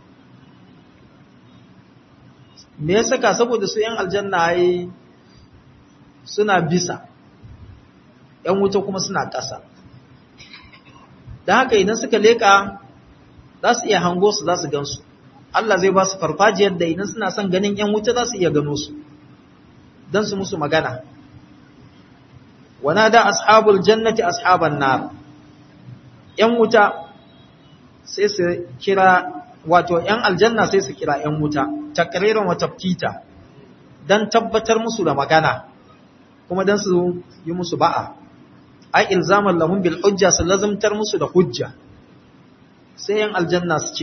Me ya saka saboda su ‘yan aljanna yi suna bisa, ‘yan wuta kuma suna ƙasa. Da haka idan suka leƙa za su iya hango su za su gansu. Allah zai ba su farfajiyar da idan suna son ganin ‘yan wuta za su iya gano su, don su musu magana. Wana da ashabul jannati ashaban nar. ‘yan wuta sai su kira, wato ‘yan aljanna sai su kira ‘yan wuta, takririn wata fita, don tabbatar musu da magana, kuma don su yi musu ba'a. Ai, ilzaman lahun bil hujja su lazimtar musu da hujja, sai ‘yan aljanna su ce,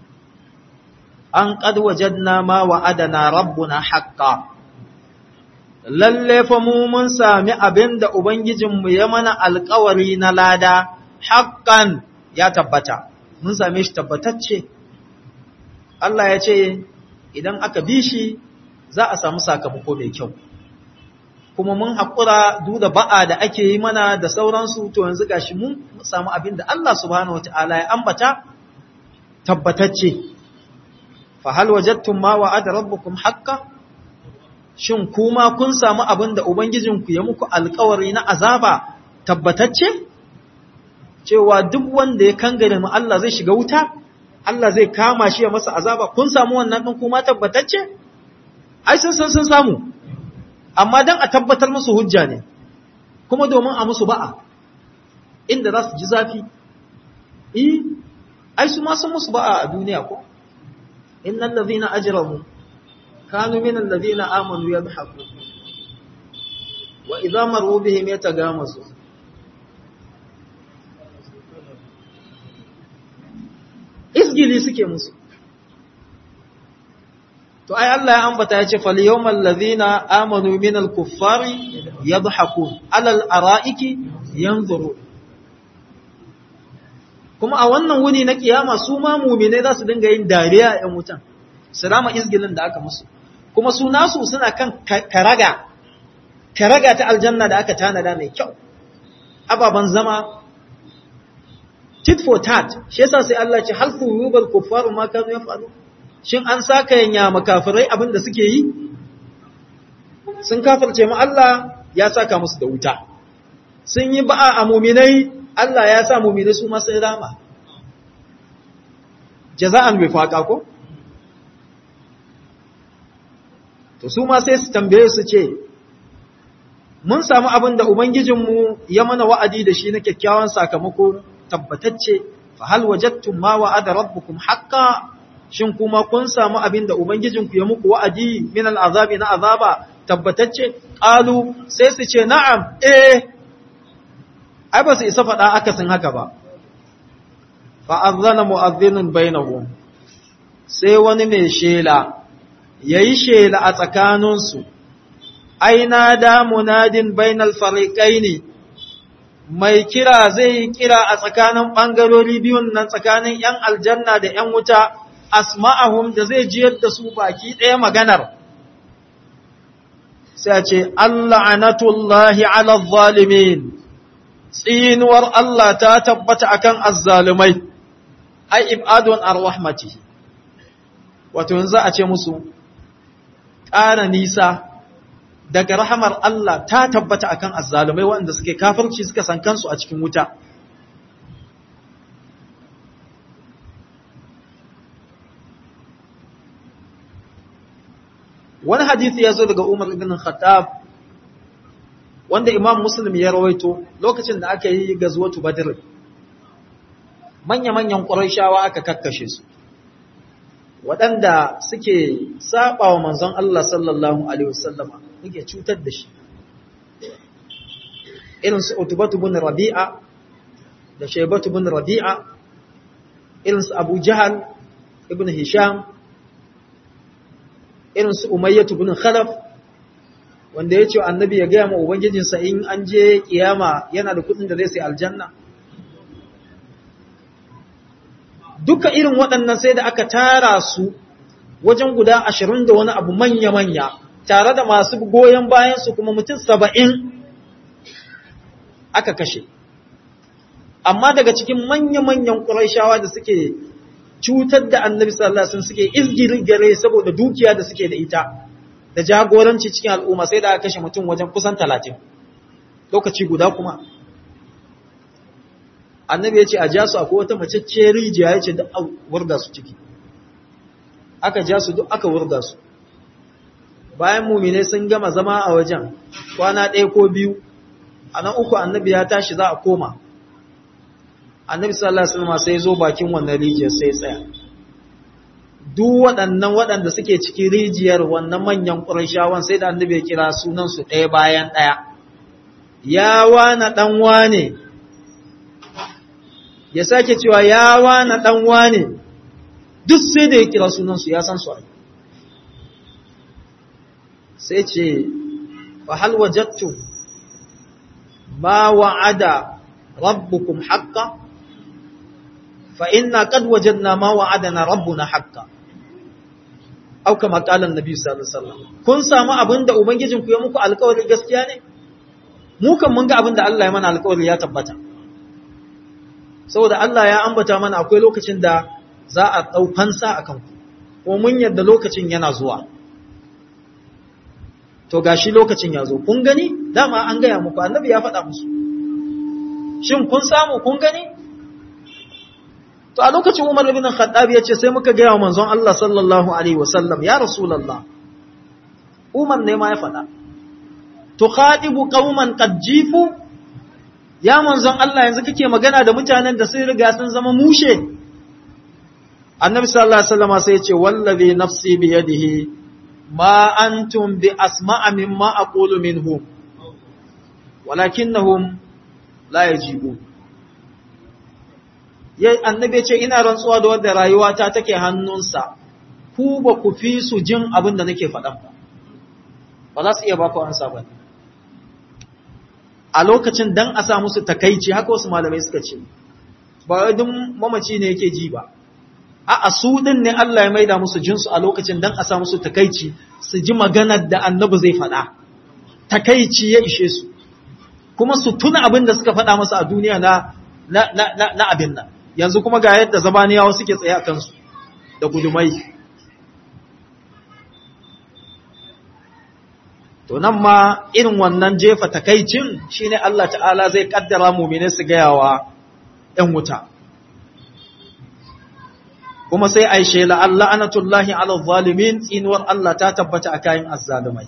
An ƙadwajen ma wa'adana rabbuna haƙƙa. Lalle fa mu mun sami abin da Ubangijinmu ya mana alkawari na lada, haƙƙan ya tabbata, mun same shi tabbatacce. Allah ya ce, idan aka bi shi za a samu sakamako mai kyau. Kuma mun haƙura duda ba'a da ake yi mana da sauransu, to yanzu gashi mun samu abin da Allah subhanahu wa ta'ala ya ambata tabbatacce. Fahal wajattun ma wa'ada rabbukum haƙƙa? Shin kuma kun samu abin da Ubangijinku ya muku alkawari na azaba tabbatacce? cewa duk wanda ya kangare mu Allah zai shiga wuta, Allah zai kama shi ya masa azaba, kun samu wannan ɗin kuma tabbatacce? Ai, sun san sun samu, amma don a tabbatar musu hujja ne, kuma domin a musu ba'a, inda za su ji zafi. I, ai, su ma sun musu ba'a a duniya ko? Innan lazina ajiramu, kanu minan lazina amanu ya wa idza maru bihim yatagamazu izgili suke musu to ai Allah ya ambata ya ce fal yawmal ladhina amanu minal kuffari yadhakun alal araiki yanzuru kuma a wannan wuni na kiyama su ma mu'mine za su dinga yin dariya a wutan salama izgilin da aka musu kuma su nasu suna kan karaga karaga ta aljanna da aka tanada mai kyau ababan zama tit for tat shi yasa sai Allah ce hal thurubal kuffaru ma kanu yafalu shin an saka yanya makafirai abin da suke yi sun kafirce mu Allah ya saka musu da wuta sun yi ba'a a mu'minai Allah ya sa mu'minai su ma sai rama jaza'an wifaqa ko to su ma sai su tambaye su ce mun samu abin da ubangijinmu ya mana wa'adi da shi na kyakkyawan sakamako tabbatacce fa hal wajadtum ma wa'ada rabbukum haqqan shin kuma kun samu abin da ubangijinku ya muku wa'adi min al'azabi na azaba tabbatacce qalu sai su ce na'am eh ai ba su isa faɗa akasin haka ba fa azana mu'adhdhinun bainahum sai wani mai shela yayi shela a tsakaninsu aina da munadin bainal fariqaini mai kira zai kira a tsakanin ɓangarori biyun nan tsakanin ‘yan aljanna da ‘yan wuta, asma'ahum da zai jiyar da su baki ɗaya maganar. Sai a ce, Allah anatullahi ala zalimin, tsinuwar Allah ta tabbata akan azzalumai, ai, ibadun ar-rahmati. Wato, yanzu a ce musu, ƙara nisa daga rahamar Allah ta tabbata akan azzalumai waɗanda suke kafirci suka san kansu a cikin wuta. Wani hadithi ya zo daga Umar ibn Khattab wanda imam muslim ya rawaito lokacin da aka yi gazwatu badr manya-manyan ƙurayshawa aka kakkashe su waɗanda suke saba wa manzon Allah sallallahu alaihi wasallama suke cutar da shi irin su utubatu bin rabi'a da shaybatu bin rabi'a irin su abu jahal ibn hisham irin su umayyatu bin khalaf wanda ya ce annabi ya gaya ma ubangijinsa in an je kiyama yana da kudin da zai sai aljanna duka irin waɗannan sai da aka tara su wajen guda ashirin da wani abu manya-manya tare da masu goyon bayansu kuma mutum saba'in aka kashe amma daga cikin manya-manyan ƙuraishawa da suke cutar da annabi sallallahu alaihi wasallam suke izgirin gare saboda dukiya da suke da ita da jagoranci cikin al'umma sai da aka kashe mutum wajen kusan talatin lokaci guda kuma annabi ya ce a ja su akwai wata macece rijiya ya ce duk a wurga su ciki aka ja su duk aka wurga su bayan mumine sun gama zama a wajen kwana ɗaya ko biyu a nan uku annabi ya tashi za a koma annabi sallallahu alaihi wasallam sai zo bakin wannan rijiyar sai tsaya duk waɗannan waɗanda suke cikin rijiyar wannan manyan ƙurashawan sai da annabi ya kira sunan su ɗaya bayan ɗaya ya wana ɗan wane ya sake cewa ya wana ɗan wane duk sai da ya kira sunan su ya san su sai ce fa hal wajadtu ma wa'ada rabbukum haqqan fa inna qad wajadna ma wa'adana rabbuna haqqan aw kama qala annabi sallallahu alaihi wasallam kun samu abinda ubangijin ku ya muku alƙawari gaskiya ne mu kan mun ga abinda Allah ya mana alƙawari ya tabbata saboda Allah ya ambata mana akwai lokacin da za a dau fansa akan ku ko mun yadda lokacin yana zuwa to gashi lokacin ya zo kun gani dama an gaya muku annabi ya faɗa musu shin kun samu kun gani to a lokacin Umar ibn Khattab ya ce sai muka gaya wa manzon Allah sallallahu alaihi wasallam ya rasulullah Umar ne ma ya faɗa tukhadibu qauman qad jifu ya manzon Allah yanzu kake magana da mutanen da sun riga sun zama mushe annabi sallallahu alaihi wasallam sai ya ce wallazi nafsi bi yadihi ma antum bi asma'a mimma aqulu minhum walakinnahum la yajibu ya annabi ce ina rantsuwa da wanda rayuwata take hannunsa ku ba ku fi su jin abin da nake faɗa ba ba za su iya ba ku ansa ba a lokacin dan a sa musu takaici haka wasu malamai suka ce ba wai duk mamaci ne yake ji ba a su din ne Allah ya maida musu jinsu a lokacin dan a sa musu takaici su ji maganar da annabi zai faɗa takaici ya ishe su kuma su tuna abin da suka faɗa masa a duniya na na na na abin nan yanzu kuma ga yadda zabaniyawa suke tsaye a kansu da gudumai to nan ma irin wannan jefa takaicin shine Allah ta'ala zai kaddara mu'mini su gayawa ‘yan wuta kuma sai aishe la'alla anatullahi ala zalimin tsinuwar Allah ta tabbata a kayan azzalumai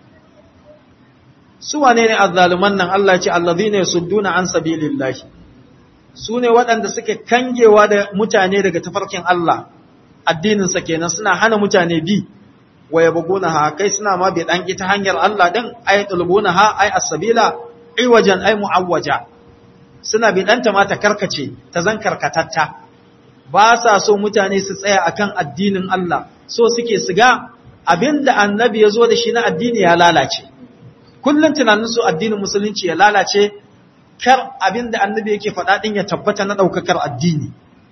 su wane ne azzaluman nan Allah ce allazi ne sudduna an sabilillahi su ne waɗanda suke kangewa da mutane daga tafarkin Allah addininsa kenan suna hana mutane bi wa yabguna ha kai suna ma bi dan ita hanyar Allah din ay tulbuna ha ay as-sabila iwajan ay muawwaja suna bi danta ma ta karkace ta zan karkatatta ba sa so mutane su tsaya akan addinin Allah so suke su ga abinda annabi ya zo da shi na addini ya lalace kullun tunanin su addinin musulunci ya lalace kar abinda annabi yake faɗa din ya tabbata na daukakar addini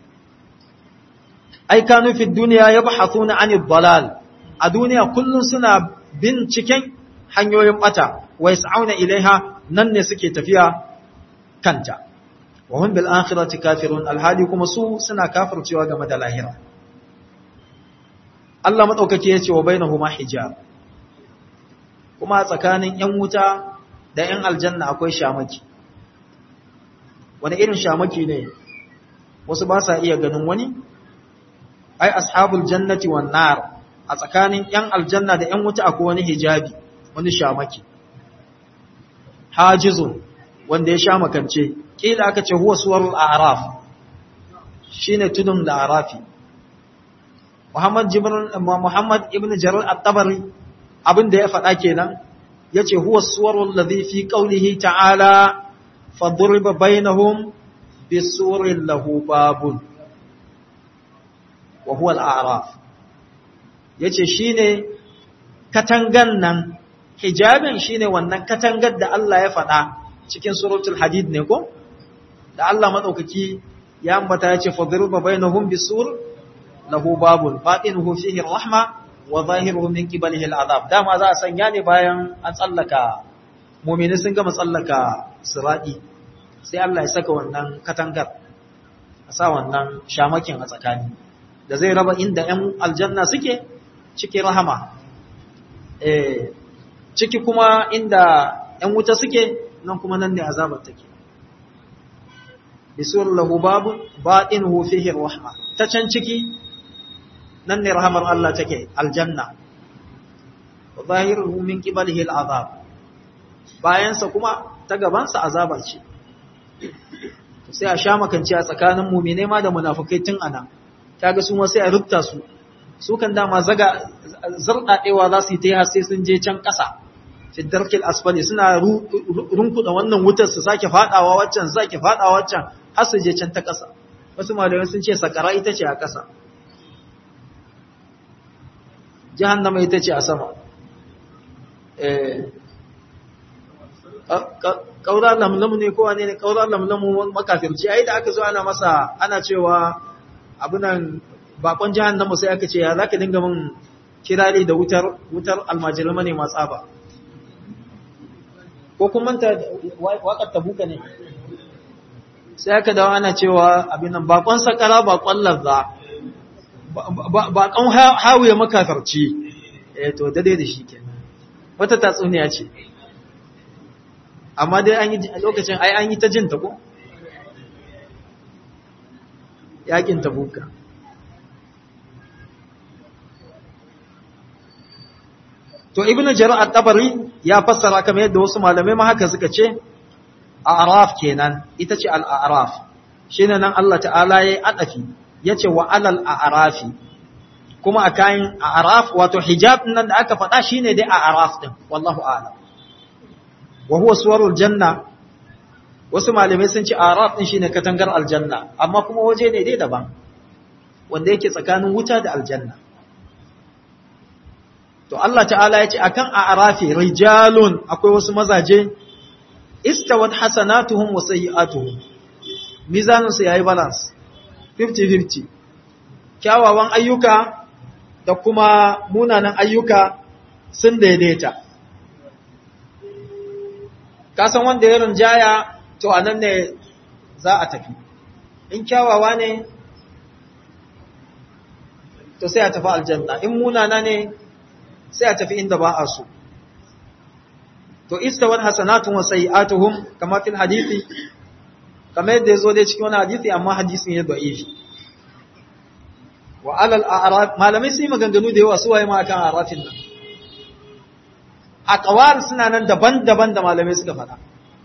ai kanu fi dunya yabhathuna anid dalal a duniya kullum suna binciken hanyoyin bata wa yas'auna ilaiha nan ne suke tafiya kanta wa hum bil akhirati kafirun alhali kuma su suna kafircewa game da lahira Allah madaukake yace wa bainahuma hijab kuma tsakanin yan wuta da yan aljanna akwai shamaki wani irin shamaki ne wasu ba sa iya ganin wani ai ashabul jannati wan nar a tsakanin ‘yan aljanna da ‘yan wuta akwai wani hijabi, wani shamaki. hajizun wanda ya sha makance kila aka ce huwa suwarul a'raf shine tudun da arafi Muhammad Jibril Muhammad ibn Jarir at-Tabari abin da ya faɗa kenan yace huwa suwarul ladhi fi qawlihi ta'ala fadriba bainahum bisurin lahu babun wa huwa al-a'raf yace shine katangan nan hijabin shine wannan katangar da Allah ya faɗa cikin suratul hadid ne ko da Allah madaukaki ya ambata yace fadriba bainahum bisur lahu babun batinuhu fihi rahma wa zahiruhu min qibalihi al'azab dama za a sanya ne bayan an tsallaka mu'mini sun gama tsallaka sirati sai Allah ya saka wannan katangar a sa wannan shamakin a tsakani da zai raba inda 'yan aljanna suke ciki rahama eh ciki kuma inda 'yan wuta suke nan kuma nan ne azabar take bisur lahu babun batinuhu fihi rahma ta can ciki nan ne rahamar Allah take aljanna wa zahiruhu min qibalihi al'azab bayansa kuma ta gabansa azaba ce sai a sha makanci a tsakanin mu'mine ma da munafikai tun ana kaga su ma sai a rubta su su kan dama zaga zardadewa za su yi ta sai sun je can ƙasa darkil asfali suna runkuda wannan wutar su sake fadawa waccan sake fadawa waccan har su je can ta ƙasa wasu malamai sun ce sakara ita ce a ƙasa jahannama ita ce a sama ƙaura lamlamu ne kowa ne ƙaura lamlamu makafirci ai da aka zo ana masa ana cewa abunan bakon jahannama sai aka ce ya za ka dinga min kirari da wutar wutar almajirma ne masu tsaba ko kuma manta waƙar tabuka ne sai aka dawo ana cewa abinan bakon sakara bakon lazza bakon hawiye makafarci eh to dade da shi ke wata tatsuniya ce amma dai an yi lokacin ai an yi ta jin ta ko yakin tabuka to ibnu jarir at-tabari ya fassara kamar yadda wasu malamai ma haka suka ce a'raf kenan ita ce al-a'raf shine nan Allah ta'ala yayi adafi yace wa alal a'rafi kuma a kayan a'raf wato hijab nan da aka faɗa shine dai a'raf din wallahu a'lam wa huwa suwarul janna wasu malamai sun ce a'raf din shine katangar aljanna amma kuma waje ne dai daban wanda yake tsakanin wuta da aljanna to Allah ta'ala ya ce akan a'rafi rijalun akwai wasu mazaje istawat hasanatuhum wa sayyi'atuhum mizanin su yayi balance 50-50 kyawawan ayyuka da kuma munanan ayyuka sun daidaita kasan wanda ya rinjaya to anan ne za a tafi in kyawawa ne to sai a tafi aljanna in munana ne sai a tafi inda ba a so to istawar hasanatun wa sayi'atuhum kama fil hadisi kamar yadda yazo dai cikin wani hadisi amma hadisin ya da'ifi wa alal a'raf malamai sun yi maganganu da yawa su waye ma akan a'rafin nan aqwal suna nan daban-daban da malamai suka faɗa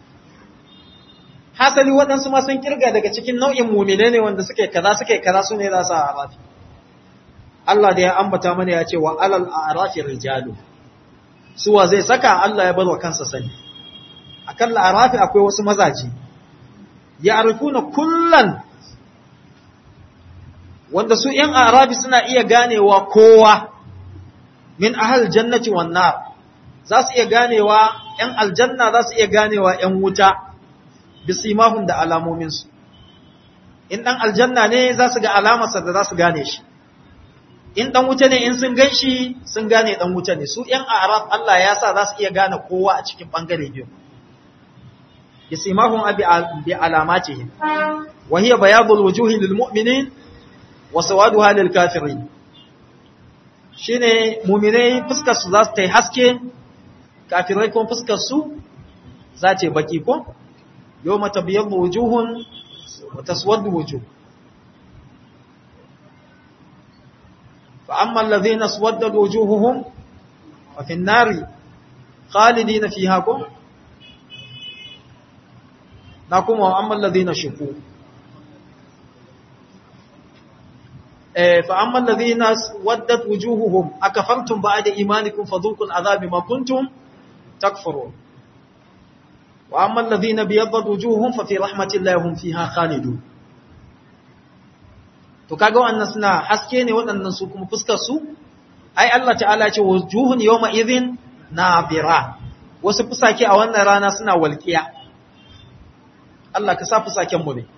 hasali waɗansu ma sun kirga daga cikin nau'in mu'mine ne wanda suke kaza suke kaza su ne za su a'rafi Allah da ya ambata mana ya ce wa alal a'rafi rijalu suwa zai saka Allah ya barwa kansa sani akan la'arafi akwai wasu mazaje ya arifuna kullan wanda su ‘yan arabi suna iya ganewa kowa min ahal jannati wan nar za su iya ganewa ‘yan aljanna za su iya ganewa ‘yan wuta bisimahun da alamominsu in ɗan aljanna ne za su ga alamarsa da za su gane shi in ɗan wuta ne in sun gan shi sun gane ɗan wuta ne su ‘yan arab Allah ya sa za su iya gane kowa a cikin ɓangare biyu bisimahun bi alamatihim wa hiya bayadul wujuhi lil mu'minin wa sawaduha lil kafirin shine mu'minai fuskar su za su ta haske kafirai kuma fuskar su za ta baki ko yawma tabyaddu wujuhun wa taswaddu wujuh fa amma alladhina aswaddat wujuhuhum fa fi an-nari khalidina fiha kum na kuma wa amman ladina shuku eh fa amman ladina waddat wujuhuhum akafartum ba'da imanikum fadhuqul adhabi ma kuntum takfurun wa amman ladina biyaddat wujuhuhum fa fi rahmatillahi hum fiha khalidun to kaga wannan suna haske ne waɗannan su kuma fuskar su ai Allah ta'ala ce wujuhun yawma idhin nabira wasu fusake a wannan rana suna walƙiya Allah ka sa fusaken mu ne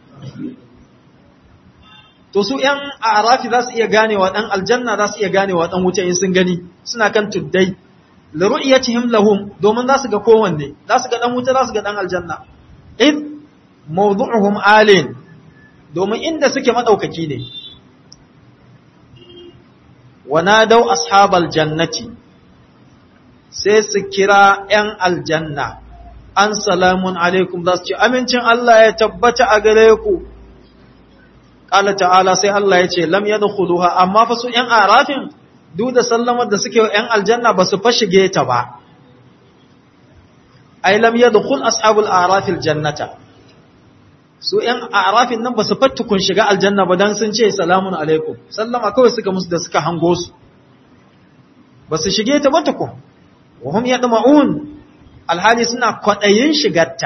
to su ƴan arafi za su iya ganewa ɗan aljanna za su iya ganewa ɗan wuce in sun gani suna kan tuddai la ru'yatihim lahum domin za su ga kowanne za su ga ɗan wuce za su ga ɗan aljanna id mawdu'uhum alin domin inda suke madaukaki ne wanadau ashabal jannati sai su kira ‘yan aljanna, an salamun alaikum za su ce, Amincin Allah ya tabbata a gare ku, ƙala ta'ala sai Allah ya ce, Lam yadda kuluha, amma fa su ‘yan arafin duk da sallamar da suke ‘yan aljanna ba su fashige ta ba. Ai, lam yadda kul ashabul arafil jannata. Su ‘yan arafin nan ba su fattukun shiga aljanna ba don sun ce, Salamun alaikum, sallama kawai suka musu da suka hango su. Ba su shige ta ba tukun. وهم يطمعون الحالي سنة قطعين شغتا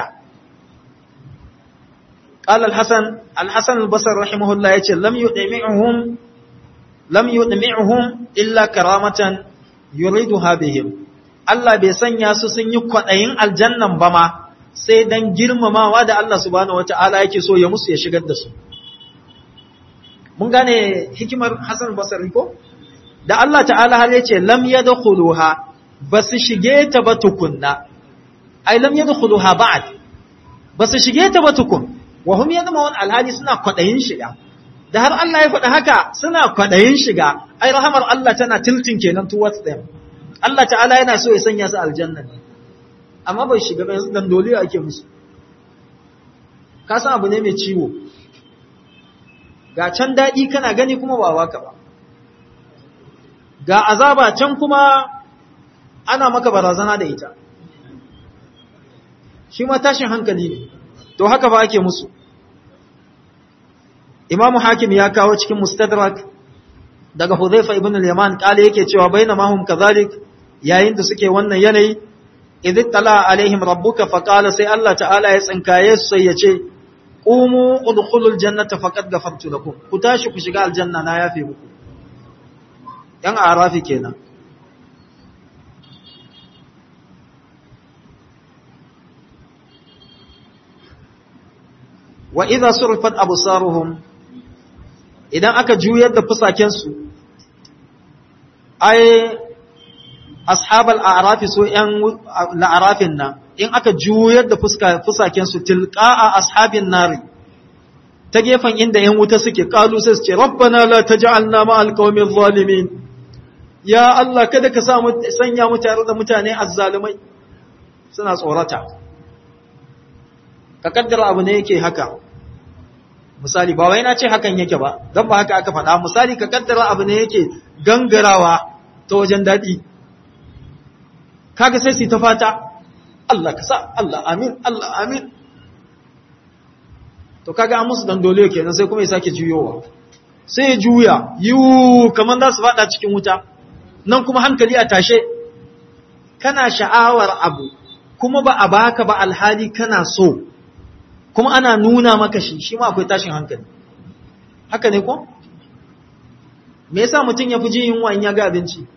قال الحسن الحسن البصر رحمه الله يقول لم يدمعهم لم يدمعهم إلا كرامة يريدها بهم Allah bai sanya su sun yi kwaɗayin aljannan ba ma sai don girmamawa da Allah subhanahu wata'ala yake so ya musu ya shigar da su. Mun gane hikimar Hassan Basari ko? Da Allah ta'ala har yace lam yadkhuluha ba su shige ta ba tukunna, ai, lam yadda kudu ha ba'ad, ba su shige ta ba tukun, wa hum yadda mawon alhali suna kwaɗayin shiga, da har Allah ya faɗa haka suna kwaɗayin shiga, ai, rahamar Allah tana tiltin kenan towards them. Allah ta'ala yana so ya sanya su aljanna ne, amma bai shiga ba yanzu dandoli ake musu. Ka san abu ne mai ciwo, ga can daɗi kana gani kuma ba waka ba. Ga azaba can kuma ana maka barazana da ita shi ma tashin hankali ne to haka ba ake musu imamu hakim ya kawo cikin mustadrak daga hudhaifa ibn al-yaman kale yake cewa bainama hum kadhalik yayin da suke wannan yanayi idh tala alaihim rabbuka faqala sai Allah ta'ala ya tsinkaye su sai ya ce qumu udkhulul jannata faqad ghafartu lakum ku tashi ku shiga aljanna na yafe muku yan arafi kenan wa idza surfat absaruhum idan aka juyar da fusakensu ai ashabal a'rafi so yan la'arafin nan in aka juyar da fuska fusakensu tilqa'a ashabin nari ta gefen inda yan wuta suke kalu sai su ce rabbana la taj'alna ma'al qaumil zalimin ya Allah kada ka sa mu sanya mu tare da mutane azzalumai suna tsorata ka kaddara abu ne yake haka misali ba wai na ce hakan yake ba don ba haka aka faɗa misali ka kaddara abu ne yake gangarawa ta wajen daɗi kaga sai su ta fata Allah ka sa Allah amin Allah amin to kaga an musu dan dole kenan sai kuma ya sake juyowa sai ya juya yiwu kamar za su faɗa cikin wuta nan kuma hankali a tashe kana sha'awar abu kuma ba a baka ba alhali kana so kuma ana nuna maka shi shi ma akwai tashin hankali haka ne ko me yasa mutum ya fi jin yunwa in ya ga abinci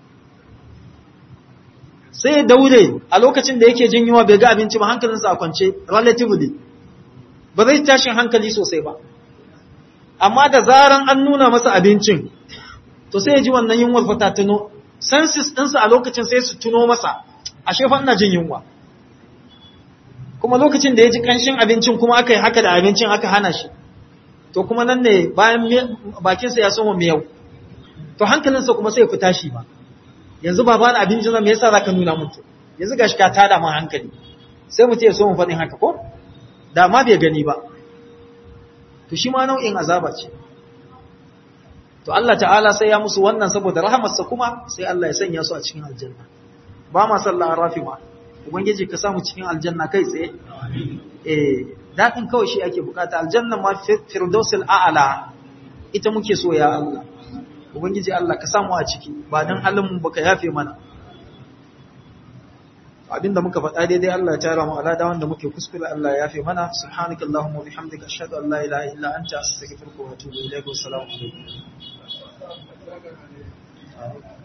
sai daure a lokacin da yake jin yunwa bai ga abinci ba hankalinsa a kwance relatively ba zai tashin hankali sosai ba amma da zaran an nuna masa abincin to sai ya ji wannan yunwar fata tuno senses ɗinsa a lokacin sai su tuno masa ashe fa ina jin yunwa kuma lokacin da ya ji ƙanshin abincin kuma aka yi haka da abincin aka hana shi to kuma nan ne bayan bakinsa ya soma miyau to hankalinsa kuma sai ya fi tashi ba yanzu ba bani abincin nan me yasa zaka nuna mutu yanzu gashi ka tada mun hankali sai mutum ya so mu faɗin haka ko da ma bai gani ba to shi ma nau'in azaba ce to Allah ta'ala sai ya musu wannan saboda rahamarsa kuma sai Allah ya sanya su a cikin aljanna ba ma sallah rafi ma ubangiji ka samu cikin aljanna kai tsaye eh daɗin kawai shi ake bukata aljanna ma firdausul a'ala ita muke so ya Allah ubangiji Allah ka samu a ciki ba dan halin mu baka yafe mana abinda muka faɗa daidai Allah ya tara mu alada wanda muke kuskure Allah ya yafe mana subhanakallahumma wa bihamdika ashhadu an la ilaha illa anta astaghfiruka wa atubu ilayk wa assalamu alaikum